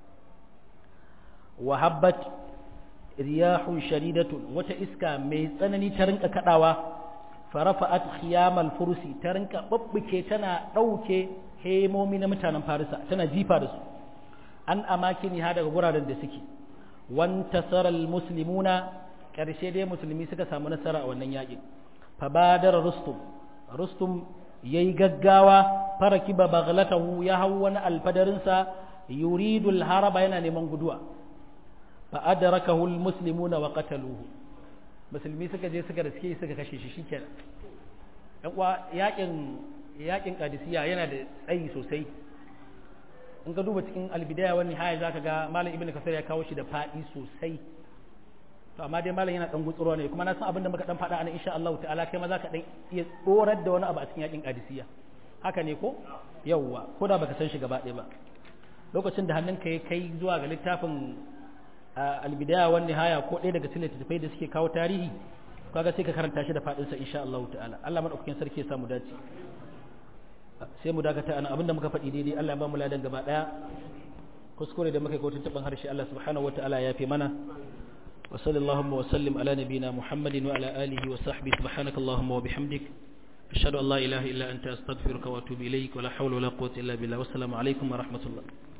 wa habbat riyahun sharidatun wata iska mai tsanani ta rinka kaɗawa farafa'at khiyamal fursi ta rinka babbuke tana ɗauke hemomi na mutanen farisa tana jifa da su an amakini ha daga guraren da suke wantasara muslimuna ƙarshe dai musulmi suka samu nasara a wannan yaƙin fabadar rustum rustum ya yi gaggawa faraki ba baghlatahu ya hau wani alfadarinsa yuridul haraba yana neman guduwa fa adrakahu almuslimuna wa qataluhu musulmi suka je suka riske suka kashe shi shikenan dan uwa yaƙin yaƙin qadisiyya yana da tsayi sosai in ka duba cikin albidaya wani haya zaka ga malam ibnu kasir ya kawo shi da fadi sosai to amma dai malam yana dan gutsuro ne kuma na san abin da muka dan faɗa ana insha Allah ta'ala kai ma zaka dan iya tsorar da wani abu a cikin yakin qadisiyya haka ne ko yawwa ko da baka san shi gaba ɗaya ba lokacin da hannunka ya kai zuwa ga littafin albidaya wan nihaya ko ɗaya daga cikin littattafai da suke kawo tarihi kaga sai ka karanta shi da faɗin sa insha Allah ta'ala Allah madaukakin sarki ya samu dace sai mu dakata ana abinda muka faɗi daidai Allah ya ba mu ladan gaba ɗaya kuskure da muka yi ko tuntuɓin harshe Allah subhanahu wataala ya fi mana وصلى اللهم وسلم على نبينا محمد وعلى آله وصحبه سبحانك اللهم وبحمدك أشهد أن لا إله إلا أنت أستغفرك وأتوب إليك ولا حول ولا قوة إلا بالله والسلام عليكم ورحمة الله